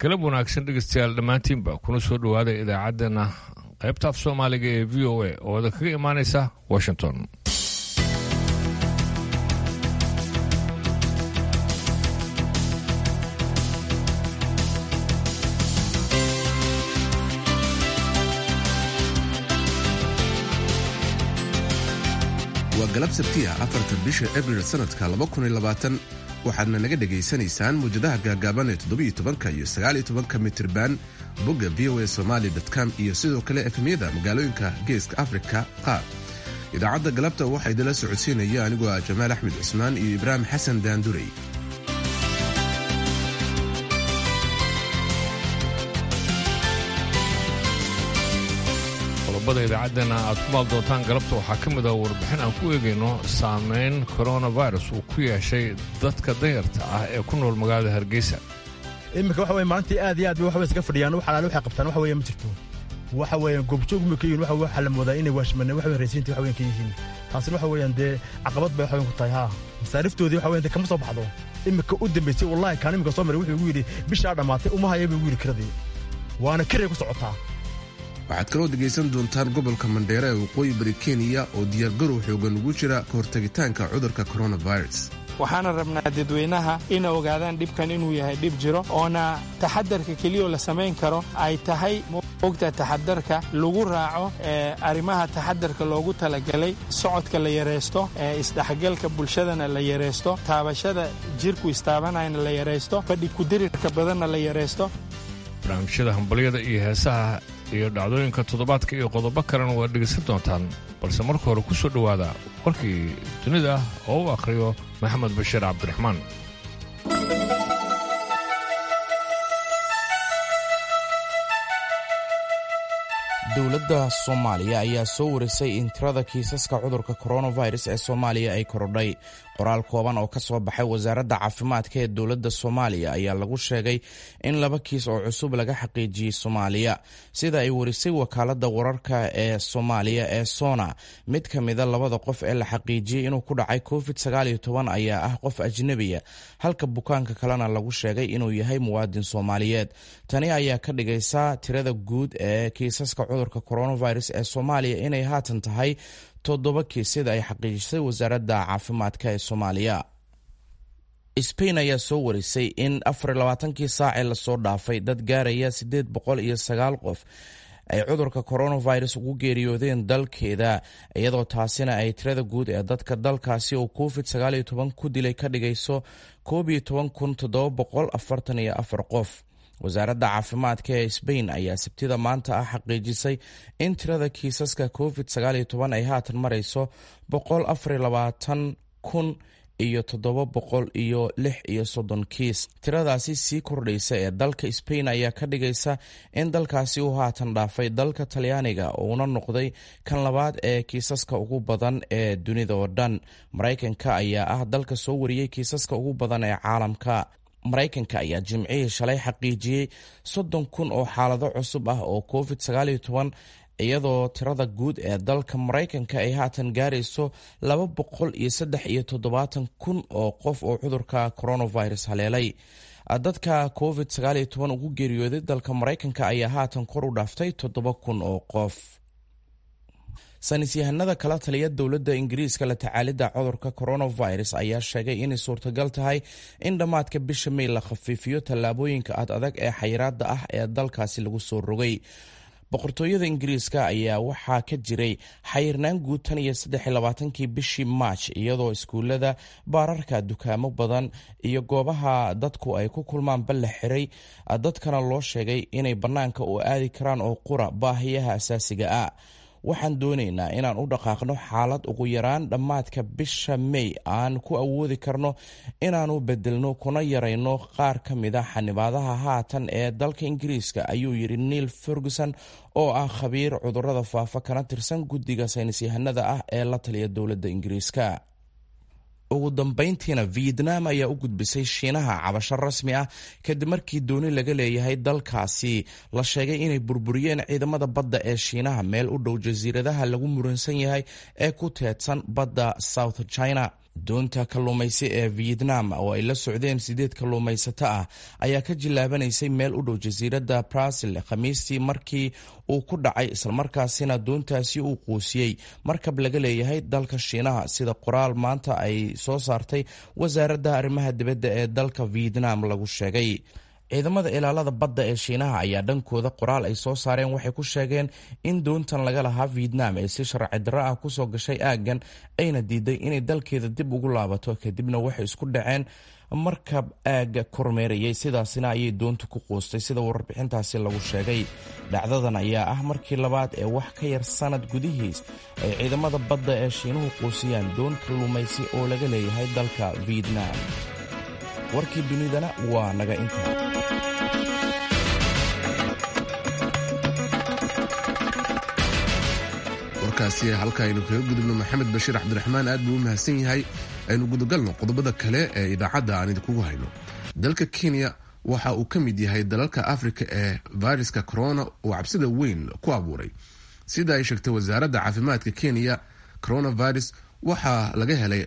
galab wanaagsan dhegeystayaal dhammaantiinba kuna soo dhowaada idaacaddeenna qaybta af soomaaliga ee v o a oo da kaga imaanaysa washington waa galab sabtiya afarta bisha abril sanadka waxaadna naga dhegaysanaysaan muwjadaha gaagaaban ee toddobiyo tobanka iyo sagaaliyo tobanka mitirban bogga v o a somaali com iyo sidoo kale efemyada magaalooyinka geeska afrika qaar idaacadda galabta waxaa idinla socodsiinaya anigoo ah jamaal axmed cusmaan iyo ibraahim xasan daandurey qodobada idaacaddeenna aad ku maal doontaan galabta waxaa ka mid ah warbixin aan ku eegayno saamayn koronavirus uu ku yeeshay dadka danyarta ah ee ku nool magaalada hargeysa iminka waxa weye maalintii aad iyo aad bay waxbay iska fadhiyaan wax alaale waxay qabtaan waxa weeye ma jirto waxa weeye goobjoog ma ka yihin waxa waxa la moodaa inay waashmaneen waxa weye raysiintii waxa weyan ka yihiin taasina waxa weeyaan dee caqabad bay waxa weyan ku tahay haa masaariftoodii waxa weyan dee kama soo baxdo iminka u dambaysay wallahi kaan iminka soo maray wuxuu igu yidhi bishaa dhammaatay uma haya buu igu yidhi kiradii waana kiray ku socotaa waxaad kaloo dhegaysan doontaan gobolka mandheere ee waqooyi bari kenya oo diyaargarow xoogan ugu jira ka hortagitaanka cudurka coronavirus waxaana rabnaa dadweynaha ina ogaadaan dhibkan inuu yahay dhib jiro oona taxadarka keliyoo la samayn karo ay tahay mogta taxadarka lagu raaco arrimaha taxadarka loogu talagalay socodka la yaraysto isdhexgalka bulshadana la yaraysto taabashada jirku istaabanayna la yaraysto fadhi kudirirka badanna la yaraysto barnaamijyada hambalyada iyo heesaha iyo dhacdooyinka toddobaadka iyo qodobo kalena waad dhegaysan doontaan balse marka hore ku soo dhowaada warkii dunida oo u akhriyo maxamed bashiir cabdiraxmaan dowladda soomaaliya ayaa soo warisay in tirada kiisaska cudurka coronavirus ee soomaaliya ay korodhay qoraal kooban oo ka soo baxay wasaaradda caafimaadka ee dowladda soomaaliya ayaa lagu sheegay in laba kiis oo cusub laga xaqiijiyey soomaaliya sida ay warisay wakaaladda wararka ee soomaaliya ee sona mid ka mida labada qof ee la xaqiijiyey inuu ku dhacay covid ayaa ah qof ajnebiya halka bukaanka kalena lagu sheegay inuu yahay muwaadin soomaaliyeed tani ayaa ka dhigaysa tirada guud ee kiisaska cudurka coronavirus ee soomaaliya inay haatan tahay toddoba kiis sida ay xaqiijisay wasaaradda caafimaadka ee soomaaliya sbain ayaa soo warisay in afarlabaatankii saacee lasoo dhaafay dad gaaraya siddeed boqol iyo sagaal qof ay cudurka coronavirus ugu geeriyoodeen dalkeeda iyadoo taasina ay tirada guud ee dadka dalkaasi oo covid ku dilay ka dhigayso koob iyo toban kun toddoba boqol afartan iyo afar qof wasaaradda caafimaadka ee sbain ayaa sabtida maanta ah xaqiijisay in tirada kiisaska covid ay haatan marayso kun iyo toddoba boqol iyo lix iyo soddon kiis tiradaasi sii kordhaysa ee dalka sbain ayaa ka dhigaysa in dalkaasi uu haatan dhaafay dalka talyaaniga uuna noqday kan labaad ee kiisaska ugu badan ee dunida oo dhan maraykanka ayaa ah dalka soo wariyey kiisaska ugu badan ee caalamka maraykanka ayaa jimcihii shalay xaqiijiyey soddon kun oo xaalado cusub ah oo covid iyadoo tirada guud ee dalka maraykanka ay haatan gaarayso laba boqol iyo saddex iyo toddobaatan kun oo qof oo cudurka coronavirus haleelay dadka covid ugu geeriyooday dalka maraykanka ayaa haatan kor u dhaaftay toddoba kun oo qof saynisyahanada kala taliya dowladda ingiriiska la tacaalidda cudurka coronavirus ayaa sheegay inay suurtagal tahay in dhammaadka bisha may la khafiifiyo tallaabooyinka ad adag ee xayiraada ah ee dalkaasi lagu soo rogay boqortooyada ingiriiska ayaa waxaa ka jiray xayirnaan guud tan iyo saddexlabaatankii bishii maaj iyadoo iskuulada baararka dukaamo badan iyo goobaha dadku ay ku kulmaanba la xiray dadkana loo sheegay inay bannaanka u aadi karaan oo qura baahiyaha asaasiga ah waxaan doonaynaa inaan u dhaqaaqno xaalad ugu yaraan dhammaadka bisha may aan ku awoodi karno inaanu bedelno kuna yarayno qaar ka mida xanibaadaha haatan ee dalka ingiriiska ayuu yidhi neil ferguson oo ah khabiir cudurada faafa kana tirsan guddiga saynisyahanada ah ee la taliya dowladda ingiriiska ugu dambayntiina vietnam ayaa u gudbisay shiinaha cabasho rasmi ah kadib markii dooni laga leeyahay dalkaasi la sheegay inay burburiyeen ciidamada badda ee shiinaha meel u dhow jasiiradaha lagu muransan yahay ee ku teedsan badda south china doonta kalluumaysi ee vietnam oo ay la socdeen sideed kalluumaysato ah ayaa ka jilaabanaysay meel u dhow jasiiradda brasil khamiistii markii uu ku dhacay islamarkaasina doontaasi uu quusiyey markab laga leeyahay dalka shiinaha sida qoraal maanta ay soo saartay wasaaradda arrimaha dibadda ee dalka vietnam lagu sheegay ciidamada ilaalada badda ee shiinaha ayaa dhankooda qoraal ay soo saareen waxay ku sheegeen in doontan laga lahaa vietnam ee si sharci darro ah kusoo gashay aaggan ayna diiday inay dalkeeda dib ugu laabato kadibna waxay isku dhaceen markab aagga kormeerayay sidaasina ayay doontu ku quustay sida warbixintaasi lagu sheegay dhacdadan ayaa ah markii labaad ee wax ka yar sanad gudihiis ay ciidamada badda ee shiinuhu quusiyaan doon kalluumaysi oo laga leeyahay dalka vietnam warkii dunidana waa naga intaa warkaasi halka aynu kaga gudubno maxamed bashiir cabdiraxmaan aad buu u mahadsan yahay aynu gudagalno qodobada kale ee idaacadda aan idinkugu hayno dalka kenya waxa uu ka mid yahay dalalka afrika ee viruska corona uu cabsida weyn ku abuuray sida ay sheegtay wasaaradda caafimaadka kenya coronavirus waxaa laga helay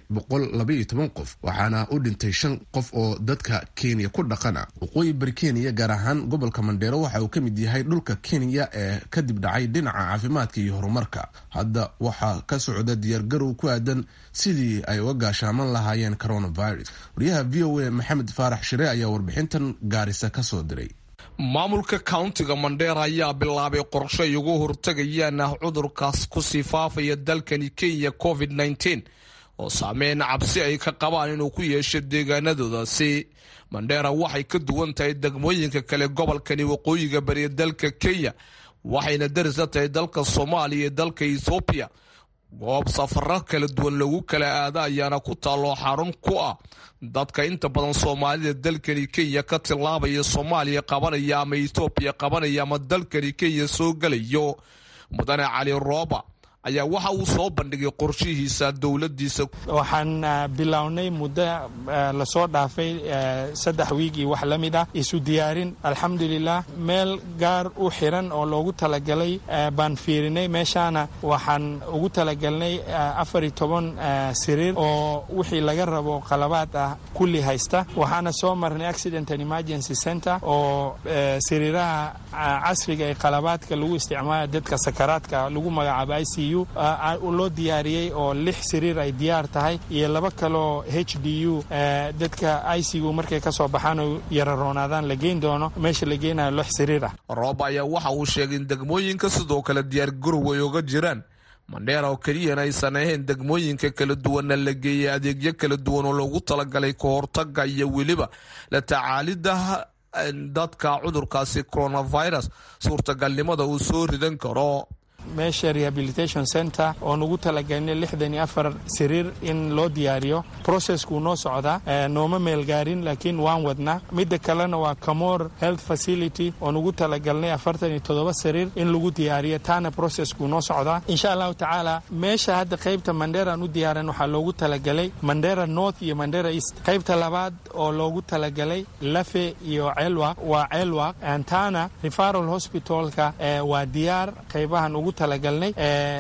qof waxaana u dhintay shan qof oo dadka kenya ku dhaqana waqooyi bari kenya gaar ahaan gobolka mandheero waxa uu ka mid yahay dhulka kenya ee kadib dhacay dhinaca caafimaadka iyo horumarka hadda waxaa ka socda diyaargarow ku aadan sidii ay uga gaashaaman lahaayeen coronavirus wariyaha v o a maxamed faarax shire ayaa warbixintan gaarisa kasoo diray maamulka countiga mandheera ayaa bilaabay qorsho ay ugu hortagayaan ah cudurkaas kusii faafaya dalkani kenya covid nteen oo saameyn cabsi ay ka qabaan inuu ku yeesho deegaanadoodaasi mandheera waxay ka duwan tahay degmooyinka kale gobolkani waqooyiga bariya dalka kenya waxayna daris la tahay dalka soomaaliya iyo dalka ethoobiya goob safaro kala duwan lagu kala aada ayaana ku taalloo xarun ku ah dadka inta badan soomaalida dalkani kenya ka tillaabaya soomaaliya qabanaya ama ethoobiya qabanaya ama dalkani kenya soo gelayo mudane cali rooba ayaa waxa uu soo bandhigay qorshihiisa dowladiisa waxaan bilownay muddo lasoo dhaafay saddex wiig iyo wax la mid ah isu diyaarin alxamdulilah meel gaar u xiran oo loogu talagalay baan fiirinay meeshaana waxaan ugu talagalnay afar iyo toban siriir oo wixii laga rabo qalabaad ah kulli haysta waxaana soo marnay accident and emergency center oo siriiraha casriga ee qalabaadka lagu isticmaala dadka sakaraadka lagu magacaabo i c u loo diyaariyey oo lix siriir ay diyaar tahay iyo laba kaloo h d u dadka icu markay kasoo baxaan oo yararoonaadaan la geyn doono meesha la geynayo lix siriir ah roob ayaa waxa uu sheegay in degmooyinka sidoo kale diyaargarow ay oga jiraan mandheera oo keliyana aysan ahayn degmooyinka kala duwanna la geeyay adeegyo kala duwan oo loogu talagalay ka hortaga iyo weliba la tacaalida dadka cudurkaasi coronavirus suurtagalnimada uu soo ridan karo meesha rehabilitation center oon ugu talagalnay lixdan iyo afar siriir in loo diyaariyo processkuu noo socdaa nooma meelgaarin laakiin waan wadnaa midda kalena waa camor health facility oon ugu talagalnay afartan iyo toddoba siriir in lagu diyaariyo taana processkuu noo socdaa insha allahu tacaala meesha hadda qaybta mandheeraan u diyaaran waxaa loogu talagalay mandheera north iyo mandheera east qaybta labaad oo loogu talagalay lafe iyo celwaq waa celwaq taana referal hospitalka waa diyaar qaybahan ugu talagalnay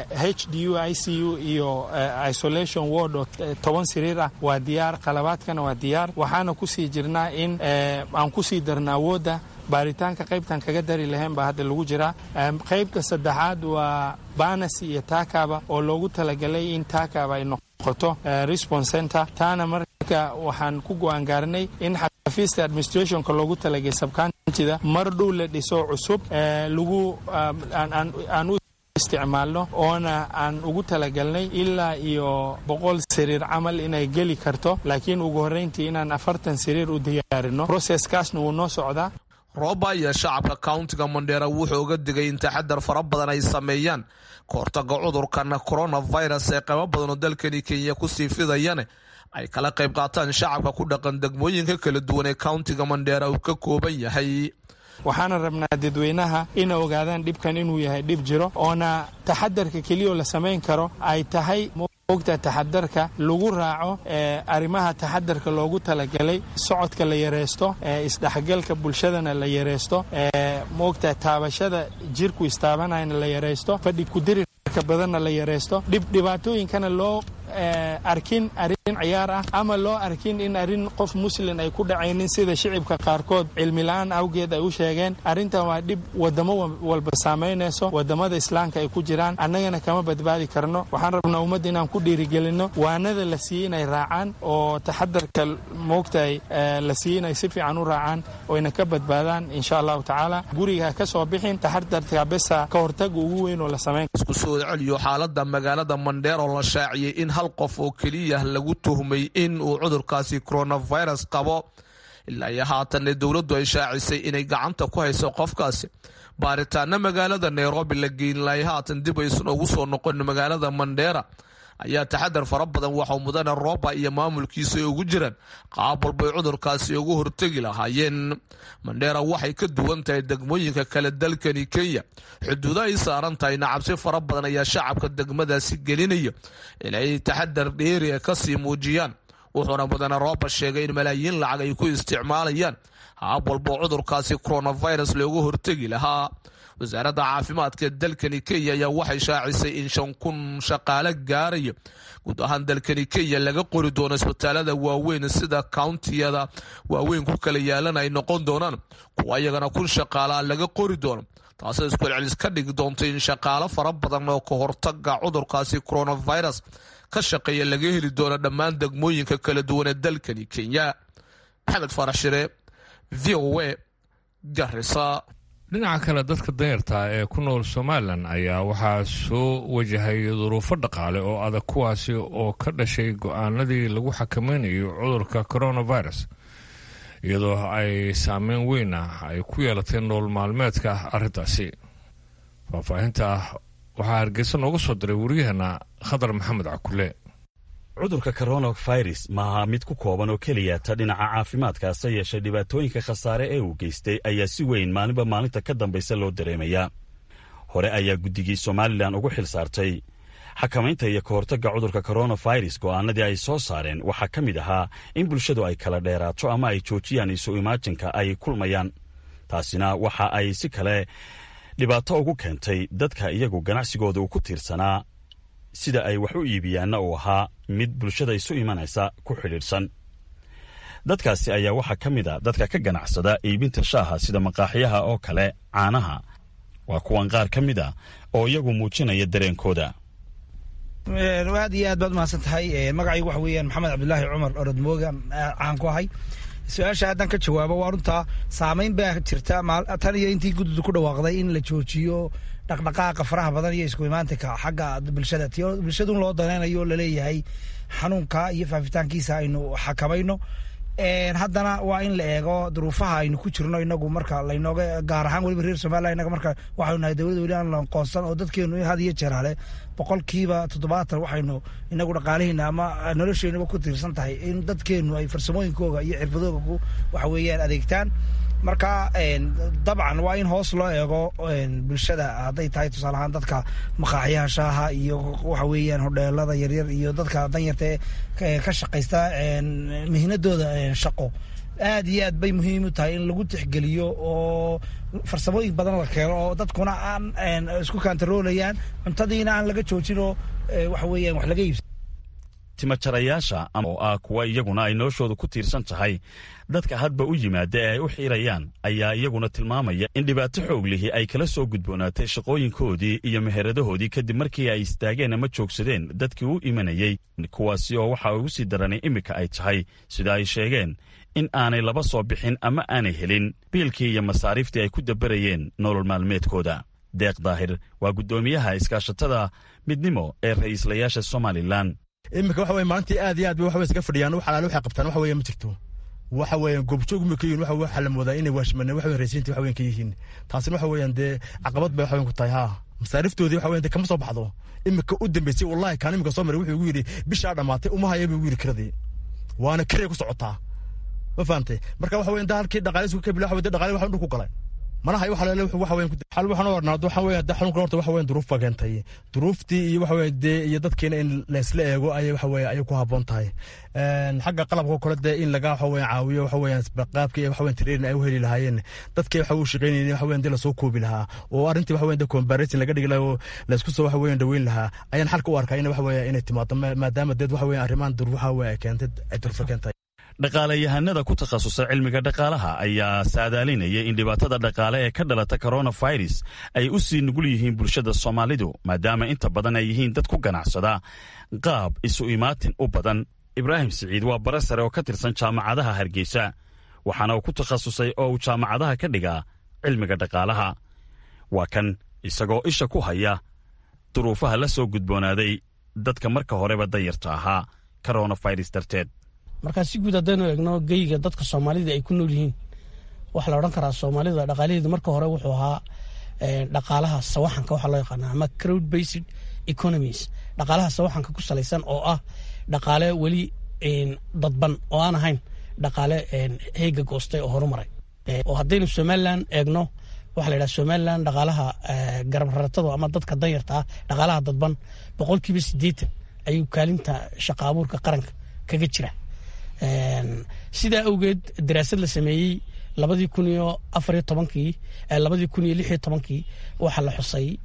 h d u i c u iyo isolation ward oo toban siriir ah waa diyaar qalabaadkana waa diyaar waxaana kusii jirnaa in aan kusii darna awoodda baaritaanka qaybtan kaga dari lahayn baa hadda lagu jiraa qaybta saddexaad waa banas iyo taakaba oo loogu talagalay in taakaba ay noqoto response center taana marka waxaan ku go-aan gaarnay in xafiista administrationka loogu talagay sabkantida mar dhow la dhiso cusub lagu aan u isticmaalno oona aan ugu talagalnay ilaa iyo boqol siriir camal inay geli karto laakiin ugu horreyntii inaan afartan siriir u diyaarino proseskaasna wuu noo socdaa rooba iyo shacabka countiga mandheera wuxuu uga digay in taxadar fara badan ay sameeyaan kahortaga cudurkan coronavirus ee qaybo badan oo dalkani kenya kusii fidayane ay kala qayb qaataan shacabka ku dhaqan degmooyinka kala duwan ee countiga mandheera uu ka kooban yahay waxaana rabnaa dadweynaha ina ogaadaan dhibkan inuu yahay dhib jiro oona taxadarka keliyao la samayn karo ay tahay ogta taxadarka lagu raaco arrimaha taxadarka loogu talagalay socodka la yareysto isdhexgalka bulshadana la yareysto maogta taabashada jirku istaabanayana la yareysto fadhi kudirirka badanna la yareysto dhibaatooyinkana loo arkin arrin ciyaar ah ama loo arkin in arrin qof muslin ay ku dhacaynin sida shicibka qaarkood cilmila-aan awgeed ay u sheegeen arrintan waa dhib wadamo walba saamaynayso wadamada islaamka ay ku jiraan annagana kama badbaadi karno waxaan rabnaa ummadda inaan ku dhiirigelinno waanada la siiyey inay raacaan oo taxadarka moogtahay la siiyey inay si fiican u raacaan oyna ka badbaadaan insha allahu tacaala guriga ka soo bixin taxadarka besa ka hortaga ugu weyn oo la samayn isku soo celiyo xaalada magaalada mandheer oo la shaaciyey in hal qof oo keliya lagu tuhmay in uu cudurkaasi coronavirus qabo ilaa iyo haatanna dowladdu ay shaacisay inay gacanta ku hayso qofkaasi baaritaana magaalada nairobi la geynlaay haatan dib aysan ugu soo noqon magaalada mandheera ayaa taxadar fara badan waxau mudane rooba iyo maamulkiisa ay ugu jiraan qaab walbay cudurkaasi ugu hortegi lahaayeen mandheera waxay ka duwan tahay degmooyinka kale dalkani kenya xuduudo ay saaran tahayna cabsi fara badan ayaa shacabka degmadaasi gelinaya inay taxadar dheeriga kasii muujiyaan wuxuuna mudane rooba sheegay in malaayiin lacag ay ku isticmaalayaan haab walbo cudurkaasi coronavirus loogu hortegi lahaa wasaaradda caafimaadka dalkani kenya ayaa waxay shaacisay in shan kun shaqaale gaaraya guud ahaan dalkani kenya laga qori doono isbitaalada waaweyn sida countiyada waaweyn ku kala yaalan ay noqon doonaan kuwa iyagana kun shaqaalea laga qori doono taasoo iskucelcelis ka dhigi doonta in shaqaalo fara badan oo ka hortaga cudurkaasi coronavirus ka shaqeeya laga heli doono dhammaan degmooyinka kala duwan ee dalkani kenya maxamed farax shire v o a garisa dhinaca kale dadka danyarta ee ku nool somalilan ayaa waxaa soo wajahay duruufo dhaqaale oo adag kuwaasi oo ka dhashay go-aanadii lagu xakamaynayo cudurka coronavirus iyadoo ay saameyn weyn ah ay ku yeelatay nool maalmeedka arrintaasi faahfaahinta waxaa hargeysa nooga soo diray waryaheena khadar maxamed cakule cudurka coronavirus maaha mid ku kooban oo keliya ta dhinaca caafimaadka hase yeeshee dhibaatooyinka khasaare ee uu geystay ayaa si weyn maalinba maalinta ka dambaysa loo dareemayaa hore ayaa guddigii somalilan ugu xil saartay xakamaynta iyo ka hortagga cudurka coronavirus go'aanadii ay soo saareen waxaa ka mid ahaa in bulshadu ay kala dheeraato ama ay joojiyaan isu imaajinka ay kulmayaan taasina waxa ay si kale dhibaato ugu keentay dadka iyagu ganacsigooda uu ku tiirsanaa sida ay wax u iibiyaanna uu ahaa mid bulshada isu imanaysa ku xidhiidhsan dadkaasi ayaa waxaa ka mid a dadka ka ganacsada iibinta shaaha sida maqaaxyaha oo kale caanaha waa kuwan qaar ka mid a oo iyagu muujinaya dareenkooda aad iyo aad baad umahadsan tahay magacaygu waxa weeyaan maxamed cabdulaahi cumar orodmoogan caan ku ahay su-aasha haddaan ka jawaabo waa runtaa saamayn baa jirta tan iyo intii guddidu ku dhawaaqday in la joojiyo dhaqdhaqaaqa faraha badan iyo isku imaantinka xagga bulshada ti bulshadun loo danaynayo laleeyahay xanuunka iyo faafitaankiisa aynu xakamayno haddana waa in la eego duruufaha aynu ku jirno inagu marka laynooga gaar ahaan weliba reer somaliya inaga marka waxaynu nahay dowladda weli aan lanqoonsan oo dadkeenu had iyo jeer hale boqolkiiba toddobaatan waxaynu inagu dhaqaalihiina ama nolosheenuba ku tiirsan tahay in dadkeenu ay farsamooyinkooga iyo xirfadooga ku waxa weeyaan adeegtaan marka dabcan waa in hoos loo eego bulshada hadday tahay tusaale ahaan dadka maqaaxyaha shaaha iyo waxa weeyaan hodheelada yaryar iyo dadka danyarta ka shaqaysta mihnadooda shaqo aad iyo aad bay muhiim u tahay in lagu tixgeliyo oo farsamooyin badan la keeno oo dadkuna aan isku kantaroolayaan cuntadiina aan laga joojin oo waxa weeyaan wax laga iibsa timajarayaasha oo ah kuwa iyaguna ay noloshooda ku tiirsan tahay dadka hadba u yimaada ee ay u xiirayaan ayaa iyaguna tilmaamaya in dhibaato xoog lihi ay kala soo gudboonaatay shaqooyinkoodii iyo meheradahoodii kadib markii ay istaageen ama joogsadeen dadkii u imanayey kuwaasi oo waxa ugu sii daranay iminka ay tahay sida ay sheegeen in aanay laba soo bixin ama aanay helin biilkii iyo masaariiftii ay ku dabarayeen nolol maalmeedkooda deeq daahir waa guddoomiyaha iskaashatada midnimo ee ra'iislayaasha somalilan iminka waxa weye maalintii aad iyo aad waxa iskaga fadhiyaan wax alaale waxay qabtaan waxa weeye ma jirto waxa weeyaan goobjoog ma ka yihin waxa waxa la moodaa inay waashmaneen waxa weeye raysiintii waxa weeyaan ka yihiin taasina waxa weeyaan dee caqabad bay waxa weeyaan ku tahay haa masaariftoodii waxa weeyaan dee kama soo baxdo iminka u dambeysay wallahi kaan iminka soo maray wuxuu igu yidhi bishaa dhammaatay uma haya buu igu yidhi kiradii waana kiray ku socotaa ma fahamtay marka waxa weeyaan daa halkii dhaqaalis ka bila waxa weeye dhaqaale waxa dhulku galay manaha waxa lele waxa weyn xal waxaan u warnaa waxa weyn hadda xanuunkan horta waxa weyn duruuf baa keentay duruuftii iyo waxa weyn dee iyo dadkeena in laysla eego ayay waxa weyn ayay ku habboon tahay xagga qalabka kale dee in laga waxa weyn caawiyo waxa weyn qaabkii waxa weyn training ay u heli lahaayeen dadkii waxa uu shaqaynayeen waxa weyn dee lasoo koobi lahaa oo arrintii waxa weyn dee comparison laga dhigi lahaa oo laysku soo waxa weyn dhaweyn lahaa ayaan xalka u arkaa in waxa weyn inay timaado maadaama deed waxa weyn arrimahan duruufaha weyn ay keentay ay duruufo keentay dhaqaalayahanada ku takhasusay cilmiga dhaqaalaha ayaa saadaalinaya in dhibaatada dhaqaale ee ka dhalata coronavirus ay u sii nugul yihiin bulshada soomaalidu maadaama inta badan ay yihiin dad ku ganacsada qaab isu imaatin u badan ibraahim siciid waa bare sare oo ka tirsan jaamacadaha hargeysa waxaana uu ku takhasusay oo uu jaamacadaha ka dhigaa cilmiga dhaqaalaha waa kan isagoo isha ku haya duruufaha la soo gudboonaaday dadka marka horeba dayarta ahaa coronavirus darteed markaa si guud haddaynu eegno geyga dadka soomaalida ay ku nool yihiin waxaa la odhan karaa soomaalida dhaqaalaheedu marka hore wuxuu ahaa dhaqaalaha sawaxanka waxaa loo yaqaana ama crowd based economies dhaqaalaha sawaxanka ku salaysan oo ah dhaqaale weli dadban oo aan ahayn dhaqaale heega goostay oo horumaray oo haddaynu somalilan eegno waxaa la yidhaha somalilan dhaqaalaha garab raratada ama dadka danyarta ah dhaqaalaha dadban boqolkiiba siddeetan ayuu kaalinta shaqa abuurka qaranka kaga jira sidaa awgeed daraasad la sameeyey labadii kun iyo afariyo tobankii labadii kun iyo lixiyo tobankii waxaa la xusay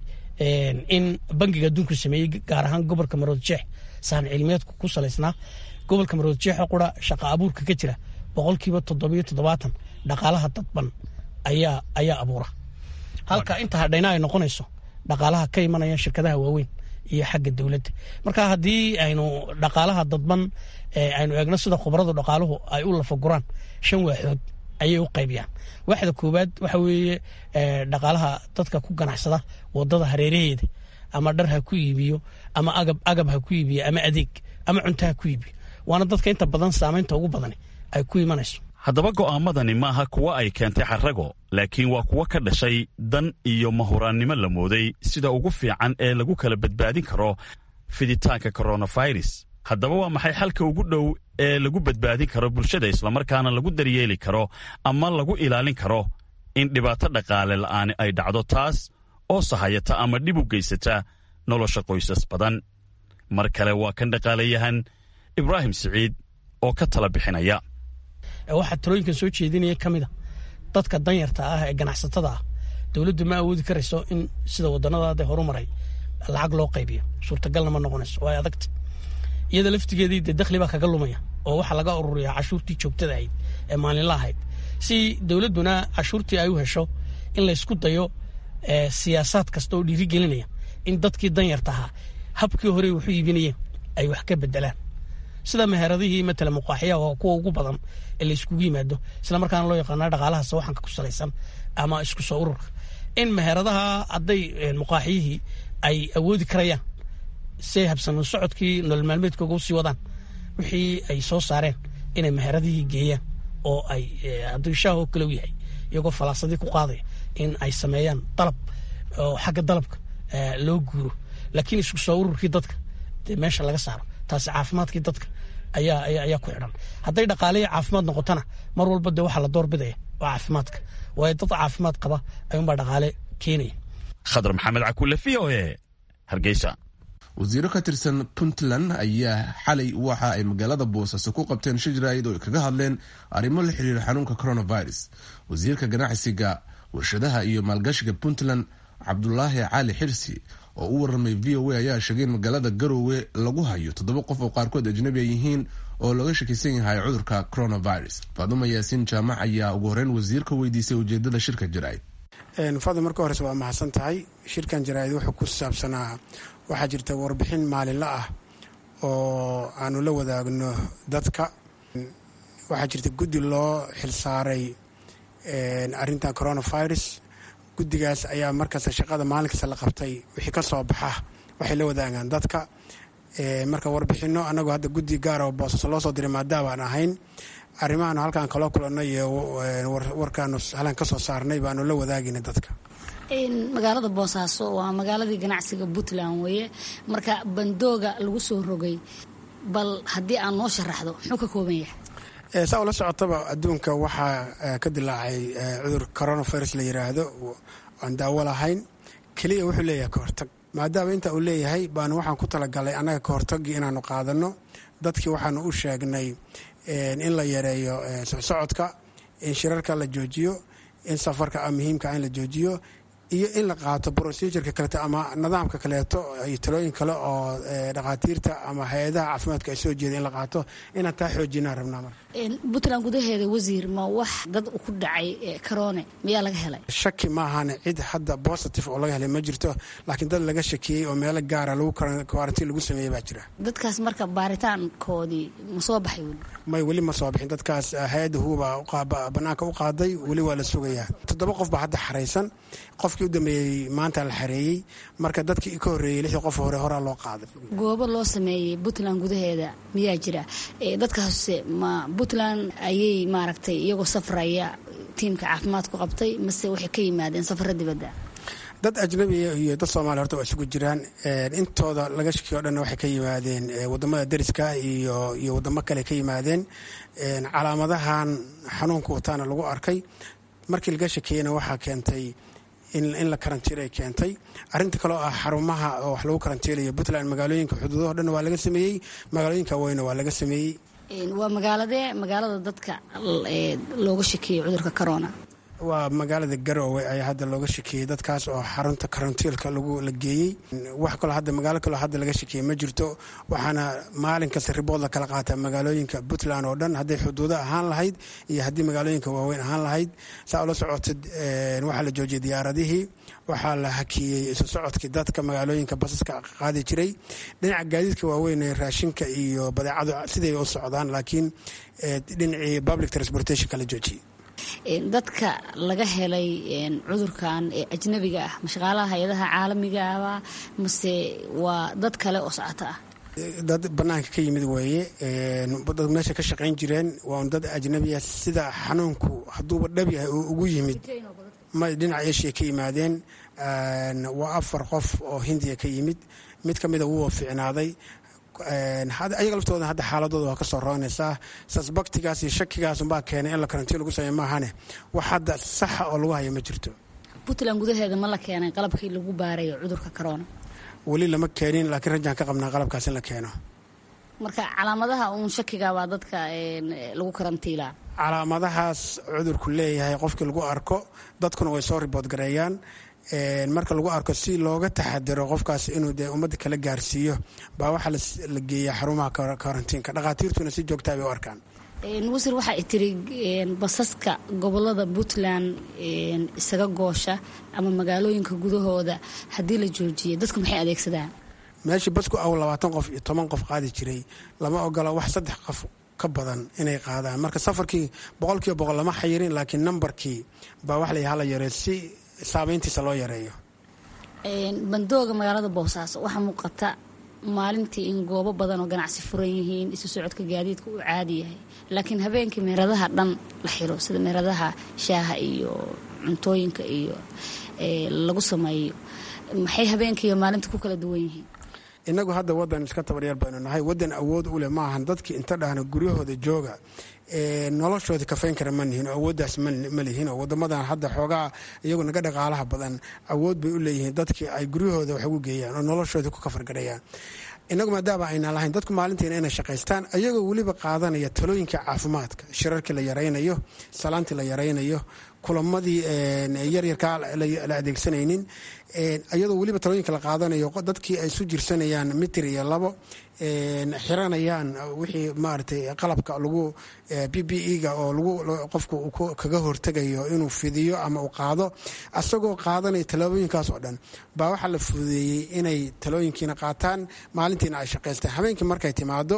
in bangiga adduunku sameeyey gaar ahaan gobolka maroodjeex sahan cilmiyeedku ku salaysnaa gobolka maroodjeexa qura shaqa abuurka ka jira boqolkiiba toddobiyo toddobaatan dhaqaalaha dadban ayaa ayaa abuura halka inta hadhayna ay noqonayso dhaqaalaha ka imanaya shirkadaha waaweyn iyo xagga dowladda marka haddii aynu dhaqaalaha dadban aynu eegno sida khubaradu dhaqaaluhu ay u lafaguraan shan waaxood ayay u qaybiyaan waaxda koowaad waxa weeye dhaqaalaha dadka ku ganacsada wadada hareeraheeda ama dhar ha ku iibiyo ama agab agab ha ku iibiyo ama adeeg ama cunto ha ku iibiyo waana dadka inta badan saamaynta ugu badani ay ku imanayso haddaba go'aamadani maaha kuwa ay keentay xarago laakiin waa kuwo ka dhashay dan iyo mahuraannimo la mooday sida ugu fiican ee lagu kala badbaadin karo fiditaanka coronavirus haddaba waa maxay xalka ugu dhow ee lagu badbaadin karo bulshada islamarkaana lagu daryeeli karo ama lagu ilaalin karo in dhibaato dhaqaale la'aani ay dhacdo taas oo sahayata ama dhib u geysata nolosha qoysas badan mar kale waa kan dhaqaalayahan ibraahim siciid oo ka tala bixinaya waxaa talooyinkan soo jeedinaya ka mid a dadka danyarta ah ee ganacsatada ah dowladdu ma awoodi karayso in sida wadannadaada horumaray lacag loo qaybiyo suurtagalna ma noqonayso waa adagta iyada laftigeedii dee dakhli baa kaga lumaya oo waxaa laga ururiyaa cashuurtii joogtada ahayd ee maalinla ahayd si dowladduna cashuurtii ay u hesho in laysku dayo siyaasaad kasta oo dhiirigelinaya in dadkii danyarta ahaa habkii hore waxu iibinayeen ay wax ka bedelaan sida meheradihii matala muqaaxiyaha oo kuwa ugu badan ee la iskugu yimaado isla markaana loo yaqaana dhaqaalaha sawaxanka ku salaysan ama isku soo ururka in meheradaha hadday muqaaxiyihii ay awoodi karayaan siay habsano socodkii nolol maalmeedkooga usii wadaan wixii ay soo saareen inay meheradihii geeyaan oo ay hadduu shaahoo kale u yahay iyagoo falaasadii ku qaadaya in ay sameeyaan dalab oo xagga dalabka loo guuro laakiin isku soo ururkii dadka dee meesha laga saaro taasi caafimaadkii dadka ayaa ayaa ku xidhan hadday dhaqaalihi caafimaad noqotona mar walba dee waxaa la doorbidaya oo caafimaadka waayo dad caafimaad qaba ayuunbaa dhaqaale keenaya khadar maxamed cakuule v o e hargeysa wasiiro ka tirsan puntland ayaa xalay waxa ay magaalada boosaaso ku qabteen shijraid oo ay kaga hadleen arrimo la xiriira xanuunka coronavirus wasiirka ganacsiga warshadaha iyo maalgashiga puntland cabdulaahi cali xirsi oo u waramay v o a ayaa sheegay in magaalada garoowe lagu hayo toddoba qof oo qaarkood ajnabi ay yihiin oo laga shakisan yahay cudurka coronavirus faaduma yaasiin jaamac ayaa ugu horeyn wasiirka weydiisay ujeedada shirka jaraa'id fadl marka horese waa mahadsan tahay shirkan jaraa'id wuxuu ku saabsanaa waxaa jirta warbixin maalinla ah oo aanu la wadaagno dadka waxaa jirta guddi loo xilsaaray arintan coronavirus guddigaas ayaa markasta shaqada maalin kasta la qabtay wixii ka soo baxa waxay la wadaagaan dadka marka warbixino anagoo hadda guddi gaara oo boosaaso loo soo diray maadaama aan ahayn arrimahaanu halkaan kaloo kulannay iyo warkaanu halaan ka soo saarnay baanu la wadaagayna dadka magaalada boosaaso waa magaaladii ganacsiga puntland weeye marka bandooga lagu soo rogay bal haddii aan noo sharaxdo muxuu ka kooban yahay saa ula socotaba adduunka waxaa ka dilaacay cudur coronavirus la yiraahdo aan daawo lahayn keliya wuxuu leeyahay kahortag maadaama inta uu leeyahay baanu waxaan ku talagalay annaga kahortagii inaanu qaadano dadkii waxaanu u sheegnay in la yareeyo socsocodka in shirarka la joojiyo in safarka muhiimka in la joojiyo iyo in la qaato procedureka kaleeto ama nidaamka kaleeto iyo talooyin kale oo dhakhaatiirta ama hay-adaha caafimaadka ay soo jeeda in la qaato inaan taa xoojinaan rabnaa marka puntland gudaheeda wasiir ma wax dad ku dhacay karoone miyaa laga helay shaki maahane cid hadda positive oo laga helay ma jirto laakiin dad laga shakiyey oo meelo gaara lagu karantiin lagu sameeyey baa jira dadkaas marka baaritaankoodii ma soo baxay weli may weli ma soo bixin dadkaas hay-adda huuba banaanka u qaaday weli waa la sugayaa toddoba qof baa hadda xaraysan qofkii u dambeeyey maanta la xareeyey marka dadkii ka horreeyey lixdii qof hore horaa loo qaaday goobo loo sameeyey puntland gudaheeda miyaa jira dadkaase ma puntland ayay maaragtay iyagoo safraya tiimka caafimaadku qabtay mase waxay ka yimaadeen safaro dibadda dad ajnabiya iyo dad soomaaliya horta waa isugu jiraan intooda laga shakiyo o dhanna waxay ka yimaadeen wadamada dariska iyo iyo wadamo kale ka yimaadeen calaamadahan xanuunka wataana lagu arkay markii laga shakeeyena waxaa keentay in la karantiilay keentay arinta kaleo ah xarumaha oo wax lagu karantiilayo puntland magaalooyinka xuduudaho dhan waa laga sameeyey magaalooyinka weyna waa laga sameeyey waa magaaladee magaalada dadka looga shakeeyey cudurka corona waa magaalada garoowe ayaa hadda looga shakeeyey dadkaas oo xarunta karantiilka lagu la geeyey wax kaloo hadda magaalo kaloo hadda laga shakeeyey ma jirto waxaana maalin kasta ribood la kala qaataa magaalooyinka puntland oo dhan hadday xuduudo ahaan lahayd iyo haddii magaalooyinka waaweyn ahaan lahayd saa ula socotid waxaa la joojiyey diyaaradihii waxaa la hakiyey isu socodkii dadka magaalooyinka basaska qaadi jiray dhinaca gaadiidka waaweyn ee raashinka iyo badeecadu siday u socdaan laakiin dhinacii public transportationka la joojiyey dadka laga helay cudurkan ee ajnabiga ah mashaqaalaha hay-adaha caalamigaaba mase waa dad kale oo socota ah dad banaanka ka yimid weeye dad meesha ka shaqayn jireen waa dad ajnabiya sida xanuunku hadduuba dhab yahay oo ugu yimid ma dhinaca eshiya ka yimaadeen waa afar qof oo hindiya ka yimid mid ka mida wuu ficnaaday ayaga laftooda hadda xaaladooda waa kasoo roonaysaa sasbaktigaas iyo shakigaasunbaa keenay in la karantiin lagu sameey maahane wax hadda saxa oo lagu haya ma jirto puntland gudaheeda ma la keenay qalabkii lagu baarayo cudurka corona weli lama keenin laakiin rajaan ka qabnaa qalabkaas in la keeno marka calaamadaha uun shakigaabaa dadka lagu karantiilaa calaamadahaas cudurku leeyahay qofkii lagu arko dadkuna way soo ribood gareeyaan marka lagu arko si looga taxadiro qofkaas inuu dee ummadda kala gaarsiiyo baa waxaa la geeyaa xarumaha karantiinka dhakhaatiirtuna si joogtaa bay u arkaan wasiir waxaa tiri basaska gobolada puntland isaga goosha ama magaalooyinka gudahooda haddii la joojiyo dadku maxay adeegsadaan meeshii basku aw labaatan qof iyo toban qof qaadi jiray lama ogola wax saddex qof ka badan inay qaadaan marka safarkii boqolkiiba boqol lama xayirin laakiin nambarkii baa wax la hala yaree si saameyntiisa loo yareeyo bandooga magaalada boosaaso waxaa muuqata maalintii in goobo badan oo ganacsi furan yihiin isu socodka gaadiidka uu caadi yahay laakiin habeenkii meeradaha dhan la xiro sida meeradaha shaaha iyo cuntooyinka iyo lagu sameeyo maxay habeenkii iyo maalinta ku kala duwan yihiin inagu hadda wadan iska tabaryar baynu nahay wadan awood u leh maahan dadkii inta dhahna guryahooda jooga noloshooda kafayn kara ma nihin oo awooddaas ma lihin oo wadamadan hadda xoogaa iyagu naga dhaqaalaha badan awood bay u leeyihiin dadkii ay guryahooda wax ugu geeyaan oo noloshooda ku kafargarayaan inagu maadaama aynaan lahayn dadku maalintiina inay shaqaystaan ayagoo weliba qaadanaya talooyinka caafimaadka shirarkii la yaraynayo salaantii la yaraynayo kulamadii yaryarkaa la adeegsanaynin iyadoo weliba talooyinka la qaadanayo dadkii ay isu jirsanayaan mitir iyo labo xiranayaan wixii maaragtay qalabka lagu b b e-ga oo lagu qofku kaga hortegayo inuu fidiyo ama uu qaado asagoo qaadanaya tallaabooyinkaas oo dhan baa waxaa la fududeeyey inay talooyinkiina qaataan maalintiina ay shaqaystaan habeenkii markay timaado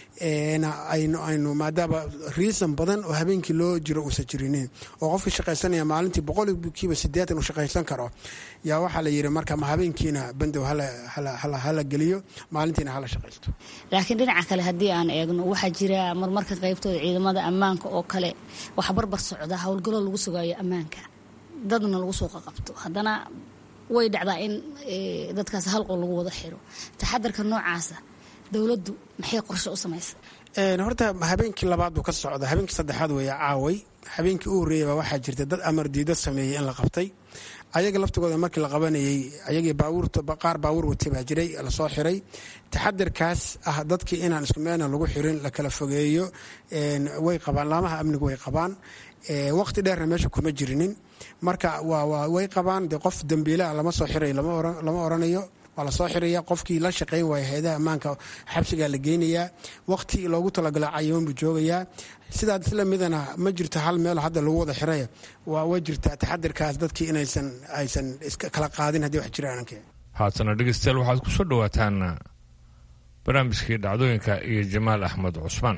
aynu maadaama riisan badan oo habeenkii loo jiro uusan jirinin oo qofkii shaqaysanaya maalintii boqolkiiba sideetan uu shaqaysan karo yaa waxaa la yidhi marka ma habeenkiina bandow hala geliyo maalintiina hala shaqaysto laakiin dhinaca kale haddii aan eegno waxaa jira marmarka qaybtooda ciidamada ammaanka oo kale waxa barbar socda howlgallo lagu sugaayo ammaanka dadna lagu soo qaqabto haddana way dhacdaa in dadkaas halqo lagu wada xiro taxadarka noocaasa dowladdu maxay qorshe u samaysa horta habeenkii labaad buu ka socda habeenkii saddexaad weeye caaway habeenkii u horreeyaba waxaa jirta dad amar diido sameeyey in la qabtay ayaga laftigooda markii la qabanayey ayagii baabuurta qaar baabuur watay baa jiray lasoo xiray taxadirkaas ah dadkii inaan isku meelna lagu xirin la kala fogeeyo way qabaan laamaha amnigu way qabaan waqti dheerna meesha kuma jirinin marka way qabaan de qof dambiilaa lama soo xiray lama oranayo waa lasoo xiraya qofkii la shaqayn waaya hay-adaha ammaanka xabsigaa la geynayaa waqti loogu talagalo cayiman buu joogayaa sidaa isla midana ma jirto hal meel hadda lagu wada xiraya waa jirtaa taxadirkaas dadkii inaysan aysan kala qaadin haddii wax jiraan haatana dhegeystayaal waxaad ku soo dhowaataan barnaamijkii dhacdooyinka iyo jamaal axmed cusmaan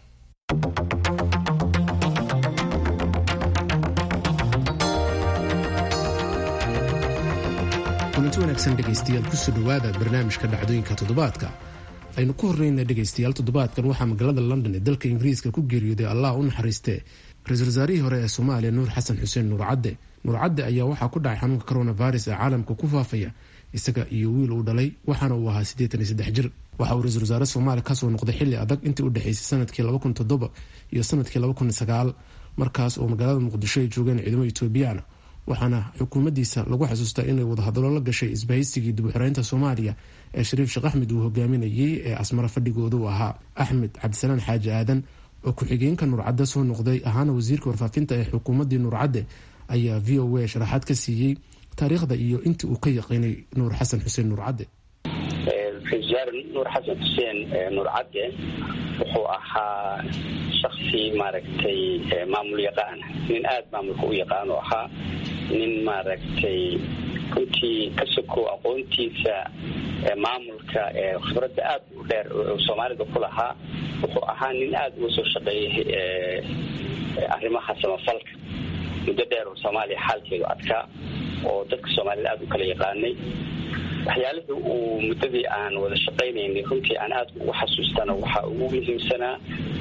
kulanti wanaagsan dhegaystayaal kusoo dhowaada barnaamijka dhacdooyinka toddobaadka aynu ku horreyna dhegaystayaal toddobaadkan waxaa magaalada london ee dalka ingiriiska ku geeriyooday allah u naxariiste ra-iisul wasaarihii hore ee soomaaliya nuur xasan xuseen nuur cadde nuur cadde ayaa waxaa ku dhacay xanuunka coronavirus ee caalamka ku faafaya isaga iyo wiil uu dhalay waxaana uu ahaa siddeetan iyo saddex jir waxa uu ra-isul wasaare soomaaliya kasoo noqday xilli adag intii u dhexeysay sanadkii laba kun toddoba iyo sanadkii laba kun sagaal markaas oo magaalada muqdisho ay joogeen ciidamo etoobiyana waxaana xukuumaddiisa lagu xasuustaa inay wadahadallo la gashay isbahaysigii dib-u-xoreynta soomaaliya ee shariif sheekh axmed uu hogaaminayay ee asmaro fadhigooda u ahaa axmed cabdisalaan xaaji aadan oo ku-xigeenka nuurcadde soo noqday ahaana wasiirka warfaafinta ee xukuumaddii nuurcadde ayaa v o a sharaxaad ka siiyey taariikhda iyo intii uu ka yaqiinay nuur xasan xuseen nuurcadde ra-isul wasaare nuur xasan xuseen nuurcadde wuxuu ahaa shaksi maaragtay maamul yaqaan nin aada maamulka u yaqaan oo ahaa nin maaragtay runtii ka sokow aqoontiisa maamulka khibradda aada u dheer soomaalida ku lahaa wuxuu ahaa nin aada uga soo shaqeeyay arrimaha samafalka muddo dheer oo soomaaliya xaalkeedu adkaa oo dadka soomaalida aada u kala yaqaanay waxyaalihii uu muddadii aan wada shaqaynaynay runtii aan aada ugu xasuustana waxaa ugu muhiimsanaa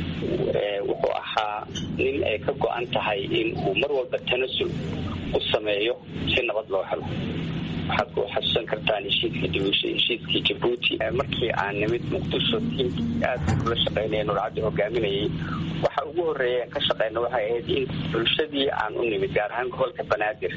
wuxuu ahaa nin ay ka go-an tahay in uu mar walba tanasul u sameeyo si nabad loo helo waxaad ku xasuusan kartaan heshiiskii dibusha heshiiskii jabuuti markii aan nimid muqdisho tiimkii aada ula shaqaynaya nurcaddi hogaaminayay waxa ugu horreeya aan ka shaqeyna waxay ahayd in bulshadii aan u nimid gaar ahaan gobolka banaadir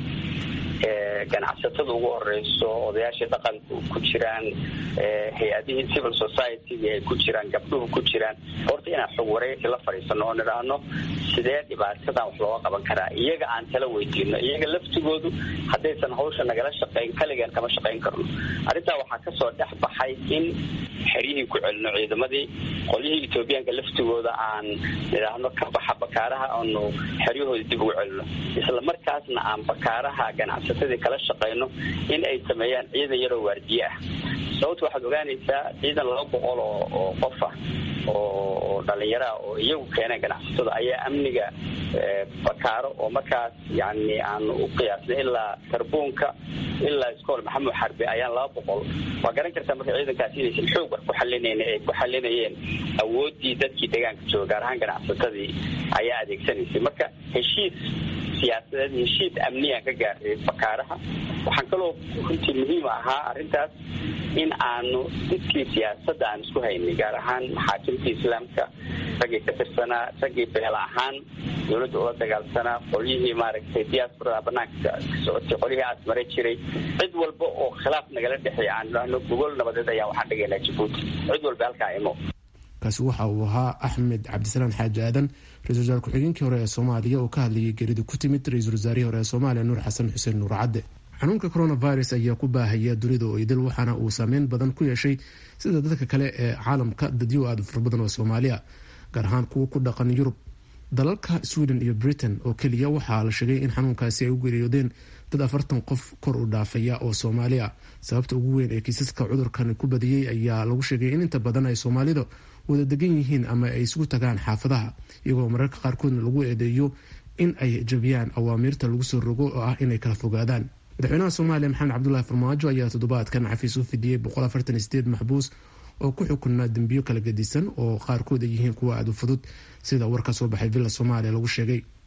ganacsatada ugu horeyso odayaashii dhaqanku ku jiraan hay-adihii civil society ay ku jiraan gabdhuhu ku jiraan horta inaan xog wareysi la fadhiisano oo nidhaahno sidee dhibaatadan wax looga qaban karaa iyaga aan tala weydiino iyaga laftigoodu haddaysan hawsha nagala shaqayn kaligeen kama shaqayn karno arrintaa waxaa kasoo dhex baxay in xeryihii ku celino ciidamadii qolyihii etoobiyaanka laftigooda aan nidhaahno ka baxa bakaaraha aanu xeryahooda dib ugu celino isla markaasna aan bakaaraha ganacsatadii kala shaqayno in ay sameeyaan ciidan yaroo waardiye ah sababta waxaad ogaanaysaa ciidan laba boqol oo oo qof ah oo dhalinyaraa oo iyagu keeneen ganacsatada ayaa amniga bakaaro oo markaas yani aan u qiyaasnay ilaa karbuunka ilaa iskool maxamed xarbi ayaan laba boqol waa garan kartaa marka ciidankaas inaysan xoog wax ku xalinayn ay ku xalinayeen awooddii dadkii deegaanka jooga gaar ahaan ganacsatadii ayaa adeegsanaysay marka heshiis siyaasadeed heshiis amniyaan ka gaaray bakaaraha waxaan kaloo runtii muhiim ahaa arrintaas in aanu dadkii siyaasadda aan isku haynay gaar ahaan maxaakimtii islaamka raggii ka tirsanaa raggii beel ahaan dowladda ula dagaalsanaa qolyihii maaragtay diasporada banaanka ka socotay qolyihii aasmare jiray cid walba oo khilaaf nagala dhexeeya aan idhaahno gogol nabadeed ayaa waxaan dhigaynaa jabuuti cid walba halkaa imo kaasi waxa uu ahaa axmed cabdisalaan xaaji aadan ra-isul wasaare ku-xigeenkii hore ee soomaaliya oo ka hadlayay geerida ku timid ra-iisul wasaarihii hore ee soomaaliya nuur xasan xuseen nuur cadde xanuunka coronavirus ayaa ku baahaya dunida oo idil waxaana uu saameyn badan ku yeeshay sida dadka kale ee caalamka dadyo aada fara badan oo soomaaliya gaar ahaan kuwa ku dhaqan yurub dalalka sweden iyo britain oo keliya waxaa la sheegay in xanuunkaasi ay u geeriyoodeen dad afartan qof kor u dhaafaya oo soomaaliya sababta ugu weyn ee kiisaska cudurkan ku badiyey ayaa lagu sheegay in inta badan ay soomaalida wada degan yihiin ama ay isugu tagaan xaafadaha iyagoo mararka qaarkoodna lagu eedeeyo in ay jabiyaan awaamiirta lagu soo rogo oo ah inay kala fogaadaan madaxweynaha soomaaliya maxamed cabdulahi farmaajo ayaa toddobaadkan xafiis u fidiyey maxbuus oo ku xukunaa dembiyo kala gedisan oo qaarkood ay yihiin kuwa aada u fudud sida war ka soo baxay villa soomaaliya lagu sheegay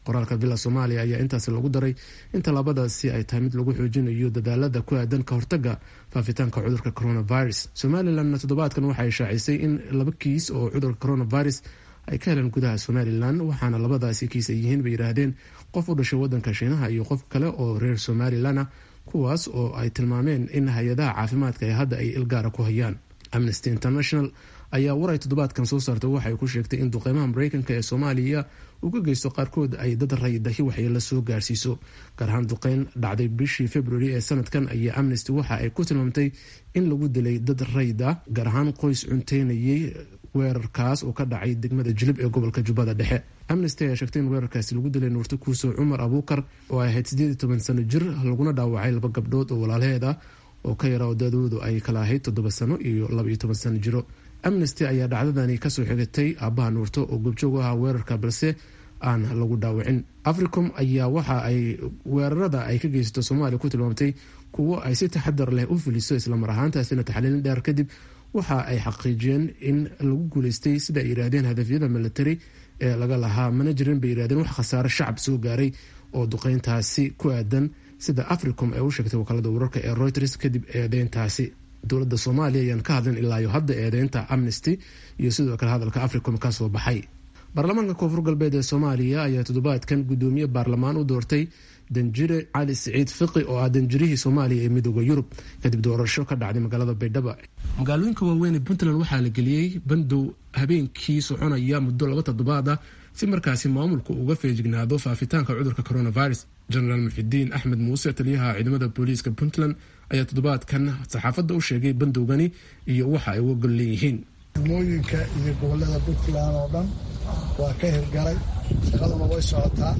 qoraalka villa soomaaliya ayaa intaasi lagu daray in tallaabadaasi ay tahay mid lagu xoojinayo dadaalada ku aadan ka hortaga faafitaanka cudurka coronavirus somalilanna toddobaadkan waxay shaacisay in laba kiis oo cudurka coronavirus ay ka heleen gudaha somalilan waxaana labadaasi kiis ay yihiin bay yidhaahdeen qof u dhashay wadanka shiinaha iyo qof kale oo reer somalilan ah kuwaas oo ay tilmaameen in hay-adaha caafimaadka ee hadda ay ilgaara ku hayaan amnesty international ayaa war ay toddobaadkan soo saartay waxay ku sheegtay in duqeymaha mareykanka ee soomaaliya uga geysto qaarkood ay dad raydahi waxyeelo soo gaarsiiso gaar ahaan duqeyn dhacday bishii february ee sanadkan ayaa amnesty waxa ay ku tilmaamtay in lagu dilay dad rayd ah gaar ahaan qoys cunteynayay weerarkaas oo ka dhacay degmada jilib ee gobolka jubbada dhexe amnesty ayaa sheegtay in weerarkaasi lagu dilay nuurto kuuso cumar abuukar oo ay ahayd sideed iyo toban sano jir laguna dhaawacay laba gabdhood oo walaalaheed ah oo ka yara odadoodu ay kala ahayd toddoba sano iyo laba iyo toban sano jiro amnesty ayaa dhacdadani kasoo xigatay aabaha nuurto oo goobjoog u ahaa weerarka balse aan lagu dhaawacin africom ayaa waxa ay weerarada ay ka geysato soomaaliya ku tilmaamtay kuwo ay si taxadar leh u fuliso islamar ahaantaasina taxliilin dheer kadib waxa ay xaqiijiyeen in lagu guuleystay sida ay yidhaahdeen hadafyada military ee laga lahaa mana jirin bay yidhahdeen wax khasaare shacab soo gaaray oo duqeyntaasi ku aadan sida africom ee u sheegtay wakaalada wararka ee reuters kadib eedeyntaasi dowladda soomaaliya ayaan ka hadlin ilaayo hadda eedeynta amnesty iyo sidoo kale hadalka africom ka soo baxay baarlamaanka koonfur galbeed ee soomaaliya ayaa toddobaadkan gudoomiye baarlamaan u doortay danjire cali siciid fiqi oo ah danjirihii soomaaliya ee midooda yurub kadib doorasho ka dhacday magaalada baydhabo magaalooyinka waaweyn ee puntland waxaa la geliyey bandow habeenkii soconaya muddo laba toddobaad ah si markaasi maamulku uga feejignaado faafitaanka cudurka coronavirus genaraal muxidiin axmed muuse taliyaha ciidamada booliiska puntland ayaa toddobaadkan saxaafadda u sheegay bandowgani iyo waxa ay uga gol leeyihiin degmooyinka iyo gobolada puntland oo dhan waa ka hirgalay shaqaduna way socotaa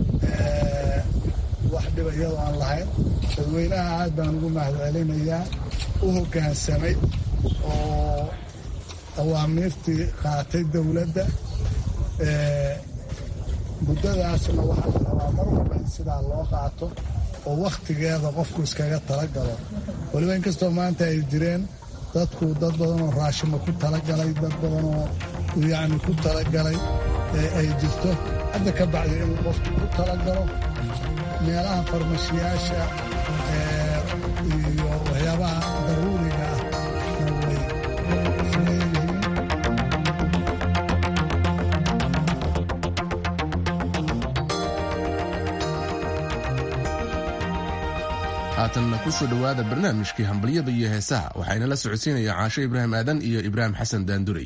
wax dhiba iyadoo aan lahayn dadweynaha aad baan ugu mahadcelinayaa u hoggaansamay oo awaamiirtii qaatay dowladda muddadaasna waxaa la rabaa mar walba in sidaa loo qaato oo wakhtigeeda qofku iskaga talagalo weliba inkastoo maanta ay jireen dadku dad badanoo raashima ku talagalay dad badanoo yacni ku talagalay ay jirto hadda ka bacdi inuu qofku ku talagalo meelaha farmashiyaasha iyo waxyaabaha daruuriga ah way leeyihiin haatanna kusoo dhowaada barnaamijkii hambalyada iyo heesaha waxayna la socodsiinaya caasho ibraahim aadan iyo ibraahim xasan daandurey